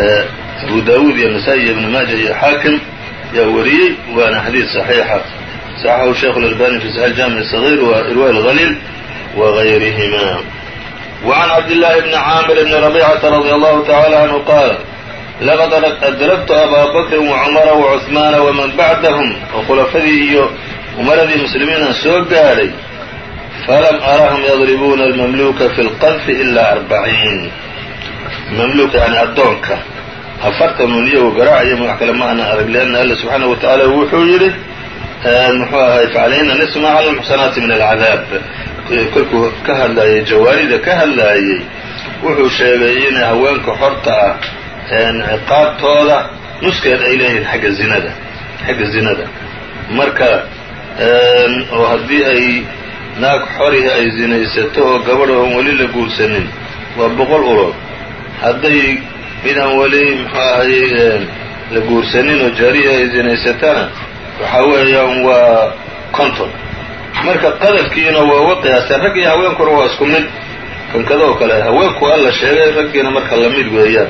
abu daawuud iyo nasaa-i iyo ibni maaja iyo xaakim yaa wariyey waana xadiid saxiixa صxxhu sheikh الألbani fi صحيح الجامع الصغير وإrواء الغليل وغayrihma وعن عبد الله بن عاmر بن ربيعة رضي الله تعالى عنه qاaل لqd أdربت أbا بكر وcمر وعثمان وmن baعdهم oo khulafadii iyo umaradii muslimiina soo gaadhay falam arahum yadribuuna almamluka fi lqadfi ilaa arbaciin mamluka yani addoonka afartan un iyagu garaacaya wax kale ma ana arag lianna alla subxaanahu wa tacaala wuxuu yidhi muxuu ahay facalayhina nisfu maa cala lmuxsanaati min alcadaab kolkuu ka hadlaayay jawaarida ka hadlaayey wuxuu sheegay in haweenka xorta ah ciqaabtooda nuskeed ay leeyihiin xagga zinada xagga zinada marka oo haddii ay naag xorihi ay zinaysato oo gabadh oon weli la guursanin waa boqol ulood hadday midaan weli muxuu ahayey la guursanin oo jaarihi ay zinaysatana waxaa weeyaan waa conton marka qadafkiina waa uga qiyaasteen rag iyo haweenkuna waa isku mid kankadoo kale haweenku alla sheegay raggiina marka lamid weeyaan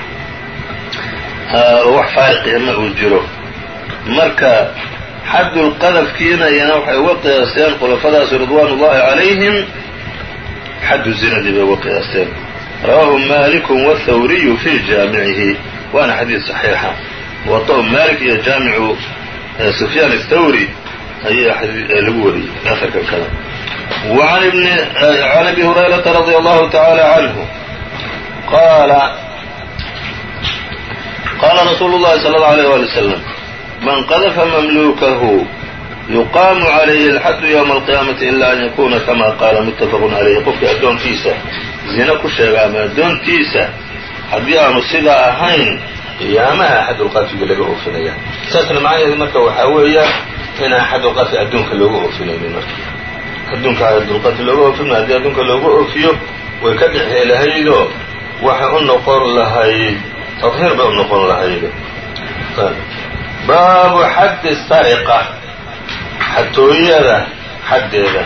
oo wax faariqiya ma uu jiro marka xaddulqadafkiina iyana waxay uga qiyaasteen khulafadaasi ridwaan ullahi calayhim xaddu zinadii bay uga qiyaasteen rawaahu maaliku wاthawriyu fi jaamicihi waana xadiid صaxiixa muwaطa'u maalik iyo jaamicu sufyaan الthawri ayaa lagu wariyey aharka kale can abi hurayrata radi allahu taعaalى canhu qaala qaala rasuulu اllahi salى اlه alيه wali wslam man qadfa mamlukahu yuqaamu calayhi alxaddu ywma alqiyaamati ila an yakuna kama qaala muttafaqun calayhi qofkii addoonkiisa zina ku sheega ama addoontiisa haddii aanu sidaa ahayn qiyaamaha xadulqadfiga laga oofinaya saasna macnaheedu marka waxaa weeyaan inaan xadulqadfi adduunka looga oofinaynin marka adduunka xadulqadfi looga oofin haddii adduunka looga oofiyo way ka dhexi lahaydoo waxay u noqon lahayd tadhiir bay u noqon lahayd baabu xaddi sariqa xatooyada xaddeeda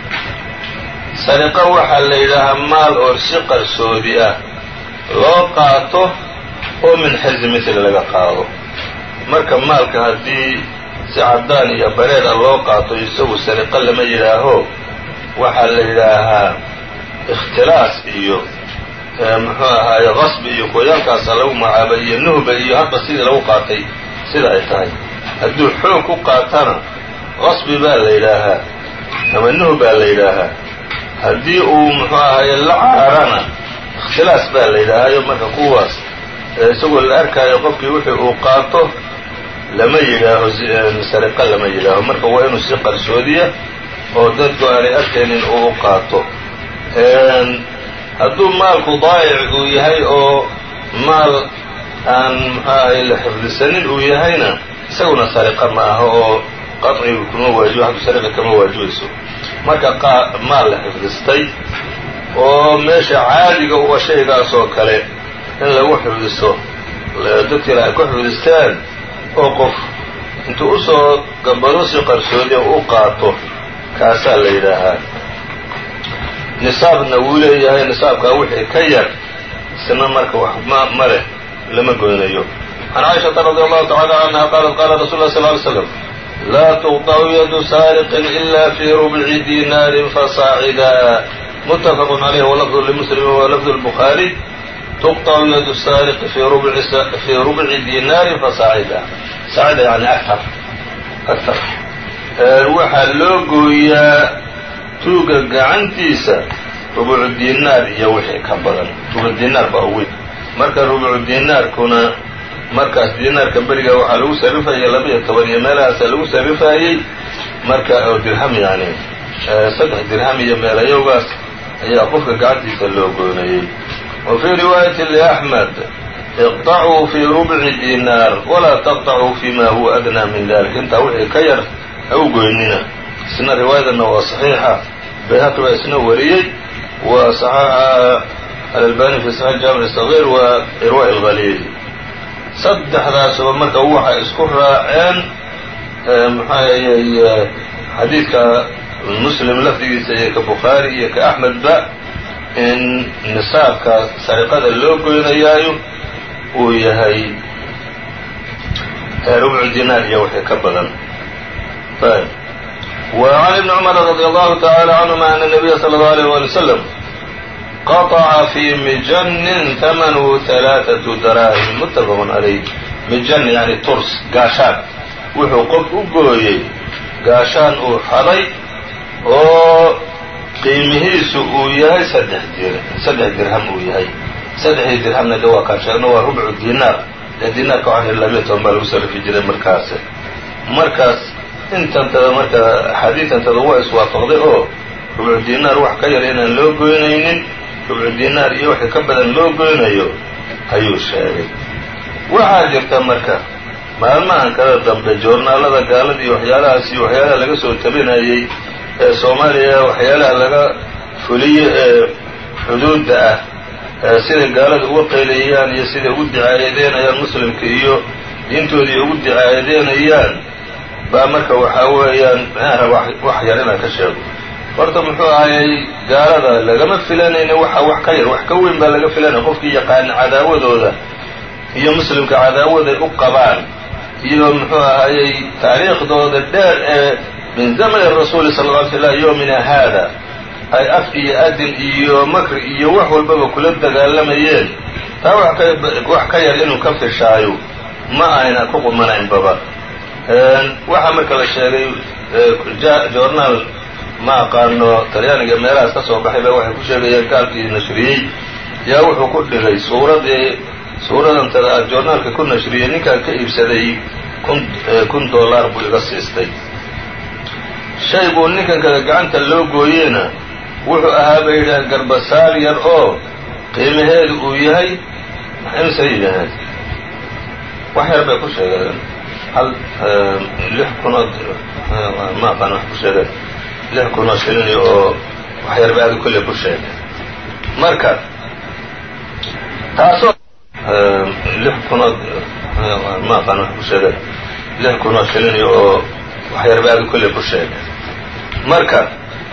sariqa waxaa la yidhaahaa maal oo si qarsoodi ah loo qaato oo min xirzi mithli laga qaado marka maalka haddii si caddaan iyo bareer ah loo qaato isagu sariqa lama yidhaaho waxaa la yidhaahaa ikhtilaas iyo muxuu ahaaye qasbi iyo kuwayaalkaasa lagu magacaabay iyo nuhba iyo hadba sidii lagu qaatay sida ay tahay hadduu xoog ku qaatana qasbi baa la yidhaahaa ama nuh baa la yidhaahaa haddii uu muxuu ahaye la caarana ikhtilaas baa la yidhaahayo marka kuwaas isagoo la arkaayo qofkii wixii uu qaato lama yidhaaho sariqa lama yidhaaho marka waa inuu si qarsoodiya oo dadku aanay arkaynin uu u qaato hadduu maalku daayic uu yahay oo maal aan muxuu ahay la xifdisanin uu yahayna isaguna sariqa ma aha oo qaciga kuma waajibo haddu sariqa kama waajibayso marka maal la xifdistay oo meesha caadiga uga shaygaas oo kale in lagu xifdisto dadkiila ay ku xifdistaan oo qof intuu usoo gambado si qarsoodiya u qaato kaasaa la yidhaahaa nisaabna wuu leeyahay nisaabkaa wixii ka yar isna marka wax ma leh lama goynayo can caaishaةa radi allahu tacala canha qaalat qaala rasul lah sl ly slam laa tuqطcu yadu saariqin ila fi rubci dinaarin fasaacida mutafaq عalayh walafdu lmuslim walafdu lbukhaari tuqطcu yadu saariqi fii rubci dinaarin fasaacida saacida yani aktar aktar waxaa loo gooyaa tuuga gacantiisa rubucu dinaar iyo wixii ka badan rubuc dinaar baa weyn marka rubucu dinaarkuna markaas dinaarka beriga waxaa lagu sarrifayay laba iyo toban iyo meelahaasa lagu sarrifayey marka oo dirham yani saddex dirham iyo meelayowgaas ayaa qofka gacantiisa loo goynayey wa fii riwaayati liaxmed iqطacuu fii rubci dinaar walaa taqطacuu fima huwa adnaa min dalik intaa wixii ka yar ha u goynina isna riwaayadana waa صaxiixa bayhaqi baa isna wariyey wa صaxaxa alalbani fi saxiix jaamic صغيr wa irwa اlhaliil saddexdaasuba marka waxay isku raaceen maxaayey xadiidka muslim lafdigiisa iyo ka bukhaari iyo ka axmedba in nisaabka sariqada loo goynayaayo uu yahay rubcu dinaar iyo wixii ka badan وعن ابن cمر رضي الله تعالى عنهma أن النبي صلى الله عليه ولي وسلم قطع في مجن ثمنه ثلاثة دراهم متفق عlيه mijan yani turs gaashaan wuxuu qof u gooyey gaashaan uu xaday oo qiimihiisu uu yahay saddex dir saddex dirham uu yahay saddexdii dirhamna de waa kaan sheegno waa rubcu dinaar ee dinaarka waxaan labiya toban baa lagu sarrifi jiray markaas markaas intantada marka axaadiidantada waa iswaafaqday oo rubcu dinaar wax ka yar inaan loo goynaynin rubcu dinaar iyo wixii ka badan loo goynayo ayuu sheegay waxaa jirta marka maalmahan kada dambe joornaalada gaalada iyo waxyaalahaas iyo waxyaalaha laga soo tabinayey ee soomaaliya waxyaalaha laga fuliyo ee xuduudda ah siday gaalada uga qaylayaan iyo siday ugu dicaayadeynayaan muslimka iyo diintoodii ugu dicaayadeynayaan baa marka waxaa weeyaan manaha wax yar inaan ka sheego horta muxuu ahayay gaalada lagama filanayna waxa wax ka yar wax ka weyn baa laga filanaya qofkii yaqaana cadaawadooda iyo muslimka cadaawaday u qabaan iyo muxuu ahayey taariikhdooda dheer ee min zamani rasuuli sal lla ly sl yowmina haada ay af iyo adin iyo makri iyo wax walbaba kula dagaalamayeen taa wax ka yar inuu ka fishaayo ma ayna ku qumanaynbaba waxaa marka la sheegay journaal ma aqaano talyaaniga meelahaas ka soo baxay ba waxay ku sheegayeen gaalkii nashriyey yaa wuxuu ku dhigay suuradii suuradantada joornaalka ku nashriyey ninkaan ka iibsaday kun kun dollar buu iga siistay shay buu ninkan kada gacanta loo gooyeyna wuxuu ahaa bay yidhaaheen garbasaar yar oo qiimaheedu uu yahay imse yidhaaheen wax yar bay ku sheegeen hal lix kunoo ma aqaan wax ku sheegeen lix kunoo shilini oo wax yar bay adi kolley ku sheegeen marka taasoo lix kunoo ma aqaan wax ku sheegeen lix kunoo shilini oo wax yar bay adi kolley ku sheegeen marka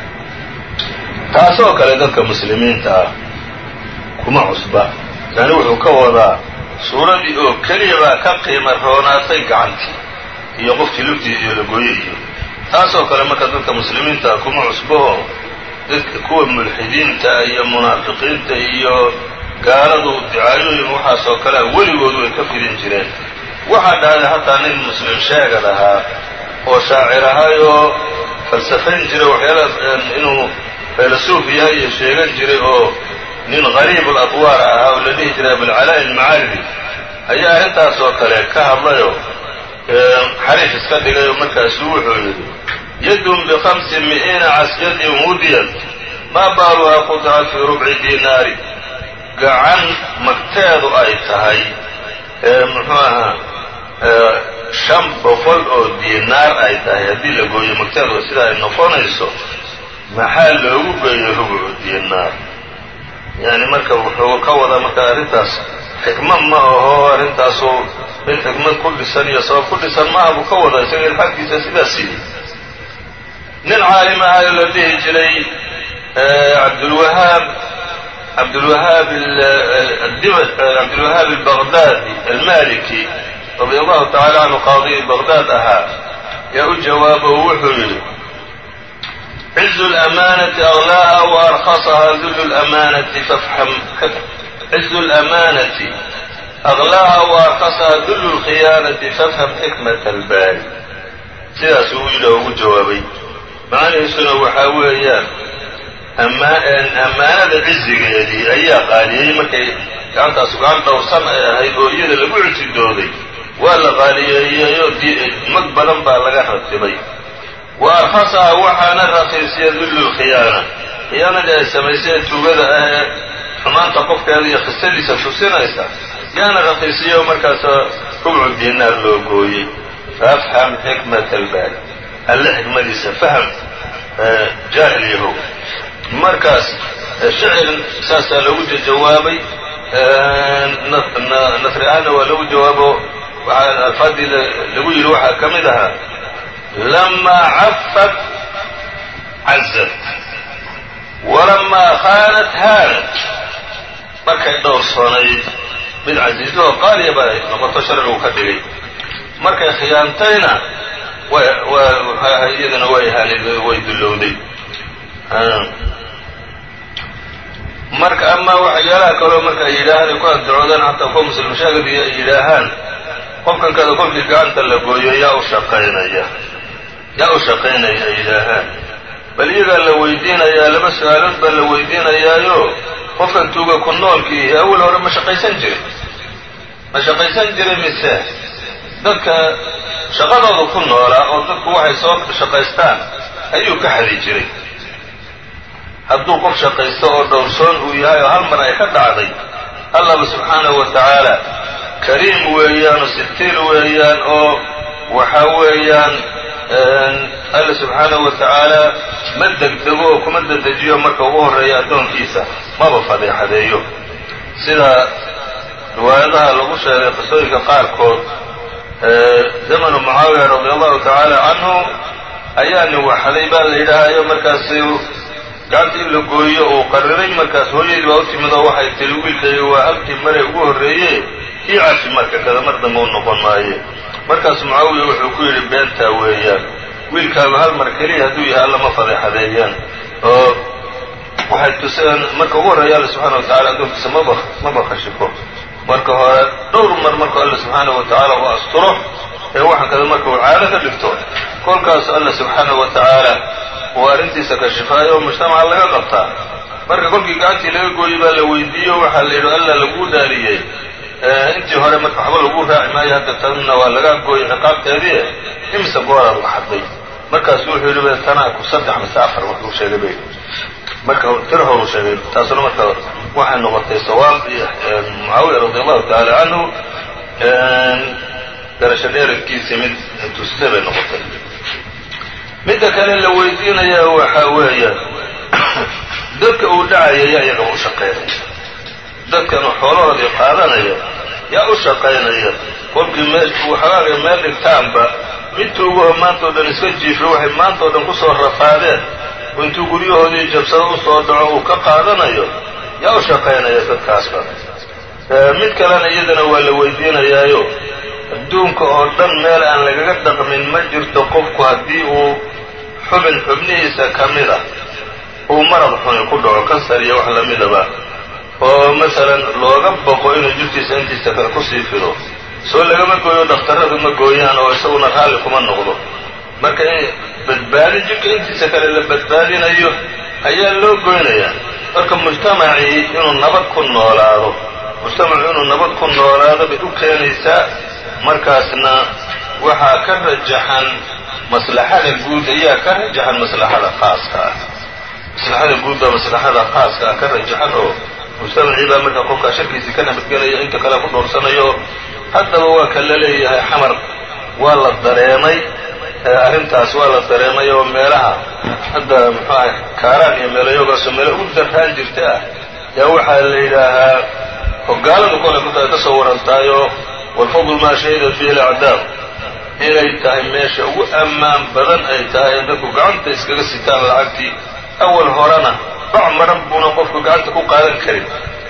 taasoo kale dadka muslimiinta ah kuma cusba yani wuxuu ka wadaa suuradii oo keliya baa ka qiima roonaatay gacantii iyo qofkii lugtii iyo lagooye iyo taasoo kale marka dadka muslimiinta ah kuma cusbo oo dadka kuwa mulxidiinta iyo munaafiqiinta iyo gaaladu dicaayooyin waxaasoo kalea weligoodu ay ka fidin jireen waxaa dhahday hataa nin muslim sheegad ahaa oo shaacir ahaayoo falsafayn jiray waxyaalaha inuu faylasuuf yahay iyo sheegan jiray oo nin qariib اlatwaar ahaa oo la dhihi jiray abulcalaa'i almacaaridi ayaa arrintaasoo kale ka hadlayoo xariif iska dhigay oo markaasuu wuxuu yidhi yadun bikamsi mi'iina casyadin wudiyat maa baaluhaa qudca fii rubci dinaari gacan magteedu ay tahay muxuu ahaa shan boqol oo dinaar ay tahay haddii la gooyo magteedu sida ay noqonayso maxaa loogu geeyay rubcu dinaar yani marka wuxuu ka wadaa marka arrintaas xikmad ma aho arrintaasu mid xikmad ku dhisan iyo sabab ku dhisan maaha buu ka wadaa isaga ilxaadkiisa sidaas yidhi nin caalim ahayo la dhihi jiray cabdulwahaab cabdulwahaab cabdulwahaab albaqdaadi almaliki radia allahu tacala canhu qaadi baqdaad ahaa yaa u jawaabo wuxuu yidhi عز الأمانة أغلاها وأرخصها ذل الأمانة فافحم عز الأمانة أغلاها وأرخصها ذل الخيانة فافهم حكمة الباري sidaas uu yidhi ugu jawaabay macnihiisuna waxaa weeyaan ammaanada cizigeedii ayaa qaaliyey markay gacantaasu gacan dhowrsan ay ahayd oo iyada lagu cididooday waa la qaaliyeeyeyoo mag badan baa laga ratibay wa arhasaha waxaana raqiisiya dullu lkhiyaana khiyaanadii ay samayseen tuugada ah ee xumaanta qofkeeda iyo khistadiisa tusinaysa yaana raqiisiya markaas rubcu dinaar loo gooyey faafham xikmat albaari alle xikmadiisa fahm jaahil yahow markaas shicir saasaa loogu jawaabay nasri ahaanna waa loogu jawaabo waxaa alfaadii lagu yidhi waxaa ka mid ahaa lamaa cafat cazat walamaa khaanat haanat markay dhowrsoonayd mid casiiso oo qaaliya baa noqoto sharcigu ka dhigay markay khiyaantayna way iyadana way ahaanid way dullowday marka ama waxyaalaha kaloo marka ay yidhaahaan ay ku addacoodaan xataa kuwa muslim shaagadiya ay yidhaahaan qofkan kada kolkii gacanta la gooyo yaa u shaqaynaya yaa u shaqaynaya ay yidhaahaan bal iyagaa la weydiinayaa laba su-aalood baa la weydiinayaayo qofkan tuuga ku noolkiihi awal hore ma shaqaysan jiray ma shaqaysan jiray mise dadka shaqadooda ku noolaa oo dadku waxay soo shaqaystaan ayuu ka xadi jiray hadduu qof shaqaysto oo dhowrsoon uu yahay oo hal mar ay ka dhacday allaba subxaanahu wa tacaala kariim weeyaan oo sitiil weeyaan oo waxa weeyaan alla subxaanahu wa tacaala ma degdego oo kuma dedejiyo marka ugu horreeya addoonkiisa maba fadeexadeeyo sida riwaayadaha lagu sheegay qisooyinka qaarkood zamanu mucaawiya radi allahu tacaala canhu ayaa nin waxaday baa la yidhaahayo markaasi gacanta in la gooyo uu qariray markaas hooyadii baa u timid oo waxay tiri wiilkayga waa halkii mare ugu horreeye ii cafi marka kada mar dambe u noqon maaye markaas mucaawiya wuxuu ku yidhi beentaa weeyaan wiilkaagu hal mar keliya hadduu yahay alla ma fadeexadeeyaan oo waxay tuseen marka ugu horreeya alla subxana wa tacala addoonkiisa maba maba khashifo marka hore dhowr mar markuu alla subxaanahu wa tacaala u asturo ee waxaan kada marka uu caado ka dhigto kolkaas alla subxaanahu wa tacaala uu arrintiisa kashifaayo oo mujtamaca laga qabtaa marka kolkii gacantii laga gooyey baa la weydiiyo waxaa la yidhi alla laguu daaliyey intii hore marka waxba lagu raaci maayo hadda tanna waa laga gooyey ciqaabteedii imise gooraad la xaday markaasu wuxuu yidhi tanaa ku saddex mise afar waxbuu sheegay bay marka tir horuu sheegay taasuna marka waxay noqotay sawaab iyo mucaawiya radi allahu tacaala canhu garasho dheerankiisii mid tustay bay noqotay midda kale la weydiinaya waxaa weeya dadka uu dhacaya yaa iyagaba u shaqaynaya dadkan xoolahoodii qaadanaya yaa u shaqaynaya kolkii meel waxaagay meel dhigtaanba midtuuguho maantao dhan iska jiifo waxay maantao dhan kusoo rafaadeen oo intuu guryahoodii jabsado usoo dhaco uu ka qaadanayo yaa u shaqaynaya dadkaasba mid kalena iyadana waa la weydiinayaayo adduunka oo dhan meel aan lagaga dhaqmin ma jirto qofku haddii uu xubin xubnihiisa ka mid a uu marad xuni ku dhaco kansar iyo wax lamidaba oo masalan looga boqo inuu jirkiisa intiisa kale kusii fido soo lagama gooyo dhakhtarradu ma gooyaan oo isaguna raalli kuma noqdo marka in badbaadi jirka intiisa kale la badbaadinayo ayaa loo goynayaa marka mujtamacii inuu nabad ku noolaado mujtamacu inuu nabad ku noolaado bay u keenaysaa markaasna waxaa ka rajaxan maslaxada guud ayaa ka rajaxan maslaxada khaaska ah maslaxada guud baa maslaxada khaaska ah ka rajaxan oo mujtamacii baa markaa qofkaa sharkiisii ka nabadgelaya inta kale ku dhowrsanayo haddaba waa ka la leeyahay xamar waa la dareemay arrintaas waa la dareemay oo meelaha hadda muxuaha kaaraan iyo meelayogaasoo meelo ugu darraan jirta ah yaa waxaa la yidhaahaa hogaaladu kole kuta ka soo warantaayo walfadlu maa shahidat fiihi alacdaab inay tahay meesha ugu ammaan badan ay tahay in dadku gacanta iskaga sitaan lacagtii awal horena bac maran buuna qofku gacanta ku qaadan karin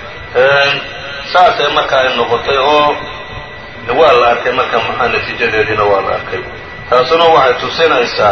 saasay marka ay noqotay oo waa la arkay marka maxaa natiijadeediina waa la arkay taasuna waxay tusinaysaa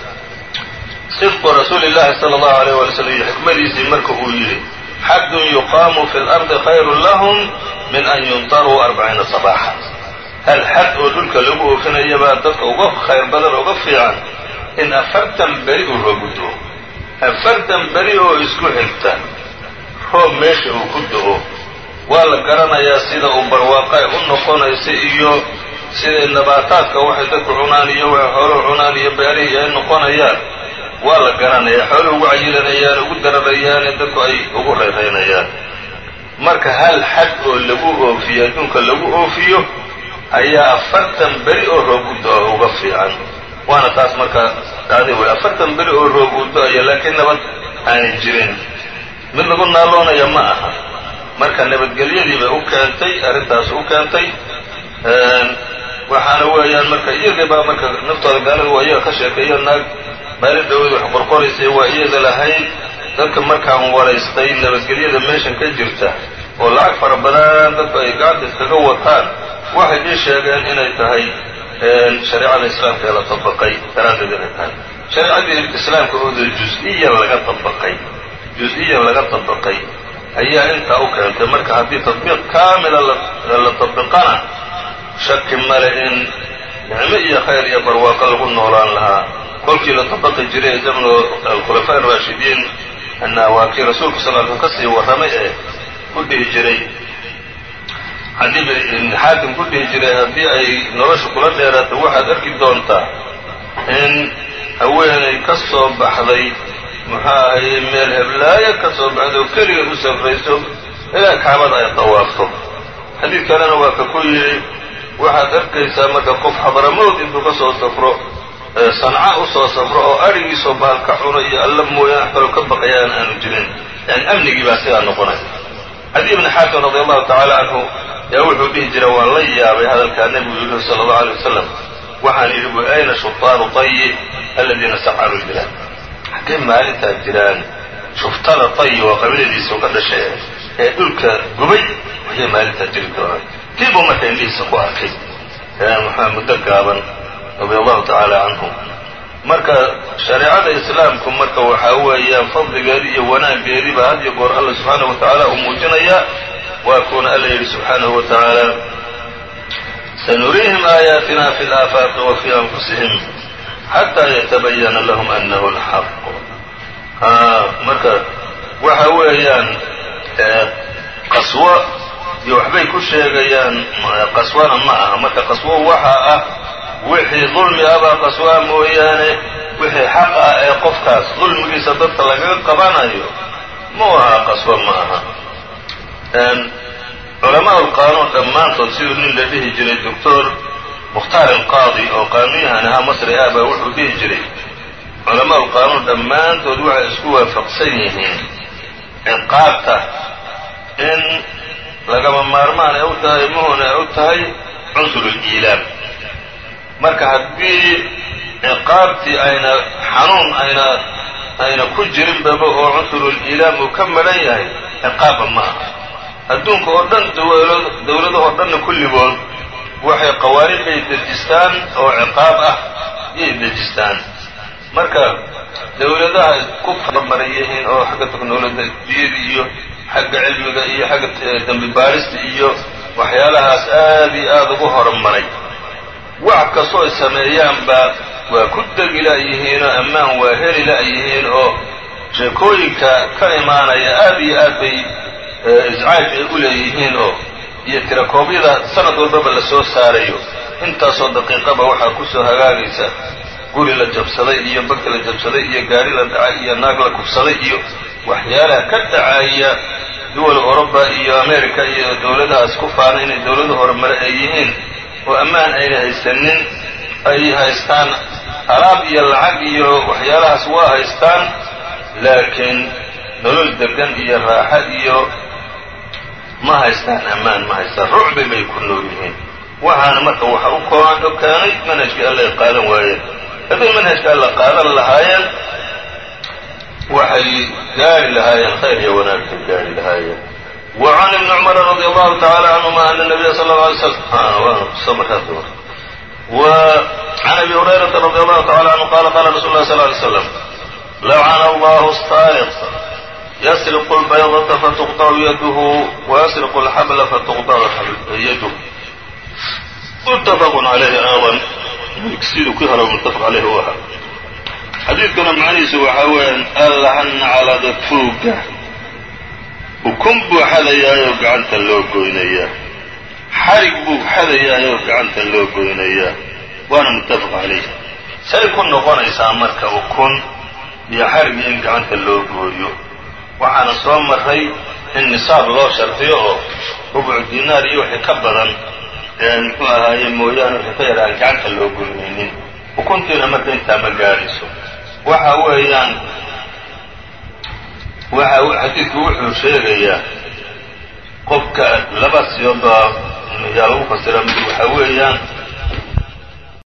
sidqu rasuuli llahi sala allahu alayh wala slam iyo xikmadiisii marka uu yidhi xaddun yuqaamu fi lardi khayrun lahum min an yuntaruu arbaciina sabaaxa hal xad oo dhulka lagu oofinayabaa dadka uga khayr badan uga fiican in afartan beri uu roobu do-o afartan beri oo isku xigta roob meesha uu ku do-o waa la garanayaa sida uu barwaaqo ay u noqonaysa iyo sida nabaataadka waxay dadku cunaan iyo waxay xooluhu cunaan iyo beerihii ay noqonayaan waa la garanayaa xooluhu ugu cayilanayaan ugu dararayaane dadku ay ugu rayraynayaan marka hal xad oo lagu oofiyo adduunka lagu oofiyo ayaa afartan beri oo roob u do-a uga fiican waana taas marka dhacday wey afartan beri oo roob uu do-aya laakiin nabad aanay jirin mid lagu naaloonaya ma aha marka nabadgelyadii bay u keentay arrintaas u keentay waxaana weeyaan marka iyagii baa marka naftooda gaalada waa iyaga ka sheekeeyo naag maalin dhaweed wax qorqoraysay waa iyada lahayd dadka markaan waraystay nabadgelyada meeshan ka jirta oo lacag fara badan dadku ay gacanta iskaga wataan waxay ii sheegeen inay tahay shareecada islaamka ee la dabaqay daraaddeed inay tahay shareecadii islaamka ooda jus-iyan laga dabaqay jus-iyan laga dabaqay ayaa intaa u keentay marka haddii tadbiiq kaamila la tabiqana shaki male in nicmo iyo khayr iyo barwaaqo lagu noolaan lahaa kolkii la dabaqi jiray zamnu alkhulafaa araashidiin ana waa kii rasuulku sal l ka sii warramay ee ku dhihi jiray haddii ibn xaakim ku dhihi jiray haddii ay nolosha kula dheeraato waxaad arki doontaa in haweenay ka soo baxday muxuu ahaye meel heblaayo ka soo baxday oo keligeed u safrayso ilaa kacbada ay dawaafto xadiid kalena waa ka ku yidhi waxaad arkaysaa marka qof xadaramowd intuu ka soo safro sanca u soo safro oo adhigiisoo baalka cuno iyo alla mooyaan wax kaloo ka baqayaan aanu jirin yani amnigii baa sidaa noqonay cadi ibni xaakim radi allahu tacaala canhu yaa wuxuu dhihi jira waan la yaabay hadalkaa nebigu yidhi sala allahu alay wasalam waxaan yidhi bu ayna shutaaru tayi aladiina sacaru lbilaad xaggay maalintaa jiraan shuftada tayi waa qabiiladiisa ka dhashay ee dhulka gubay ayay maalintaa jiri doonaan kiibuu marka indhihiisa ku arkay maxaa muddo gaaban radia allahu tacaala canhu marka shareecada islaamku marka waxaa weeyaan fadligeedi iyo wanaaggeediiba had iyo goor alla subxaanahu wa tacaala uu muujinayaa waa kuuna alla yidhi subxaanahu wa tacaala sanuriihim aayaatina fi laafaaqi wa fii anfusihim xataa yatabayana lahum anahu alxaq marka waxa weeyaan qaswo iyo waxbay ku sheegayaan qaswana ma aha marka qaswo waxa ah wixii dulmi abaa qaswaa mooyaane wixii xaq ah ee qofkaas dulmigiisa dadka lagaga qabanayo mau aha qaswo ma aha culamaa ulqaanuun dhammaantood siduu nin la dhihi jiray doctor mukhtaar alqaadi oo qaanuyahan ahaa masri ah baa wuxuu dhihi jiray culamaa ulqaanuun dhammaantood waxay isku waafaqsan yihiin ciqaabta in lagama maarmaan ay u tahay muhun ay u tahay cunsur liilaam marka haddii ciqaabtii ayna xanuun ayna ayna ku jirinbaba oo cunsuruliilaam uu ka madhan yahay ciqaabba ma aha adduunka oo dhan dowladahoo dhanna kulligood waxay qawaaniin bay dejistaan oo ciqaab ah yay dejistaan marka dowladaha ku faramaran yihiin oo xagga teknolojiyada iyo xagga cilmiga iyo xagga dambi baarista iyo waxyaalahaas aad iyo aada ugu horumaray wax kastoo ay sameeyaanba waa ku degi la'yihiin oo ammaan waa heli la'yihiin oo sheekooyinka ka imaanaya aad iyo aad bay iscaaj ay u leeyihiin oo iyo tirakoobyada sanad walbaba la soo saarayo intaasoo daqiiqaba waxaa ku soo hagaagaysa guri la jabsaday iyo bagti la jabsaday iyo gaari la dhacay iyo naag la kufsaday iyo waxyaalaha ka dhacaya duwal oroba iyo america iyo dowladahaas ku faana inay dowladu horumare ay yihiin oo ammaan ayna haysanin ay haystaan alaab iyo lacag iyo waxyaalahaas waa haystaan laakiin nolol degan iyo raaxa iyo ma haystaan ammaan ma haystaan rucbi bay ku nool yihiin waxaana marka waxa u kooan o keenay manhajkii alla ay qaadan waayeen hadday manhajka alla qaadan lahaayeen waxay gaari lahaayeen khayr iyo wanaagtay gaari lahaayeen وعن ابن عمر رضي الله تعالى عنهما أن النبي صلى الله عليه وسلم وعن أبي هريرة رضي الله تعالى عنه قال قال رسول الله صلى الله عليه وسلم لعن الله السارق يسرق البيضة فتقطع يده ويسرق الحبل فتقطع يده متفق عليه أيضا يكسيد كهرة متفق عليه واحد xadiidkana macnihiisu waxaa weeyaan allahana calada tuuga ukun buu xadayaayoo gacanta loo goynayaa xarig buu xadayaayoo gacanta loo goynayaa waana muttafaq calayh say ku noqonaysaa marka ukun iyo xarig in gacanta loo gooyo waxaana soo maray in nisaab loo shardiyo oo rubucu dinaar iyo wixii ka badan muxuu ahaaye mooyaane wixii ka yar aan gacanta loo goynaynin ukuntiina marka intaa ma gaadhayso waxa weeyaan waxa xadiidku wuxuu sheegayaa qofka laba siyoodbaa yaa lagu fasira mid waxa weeyaan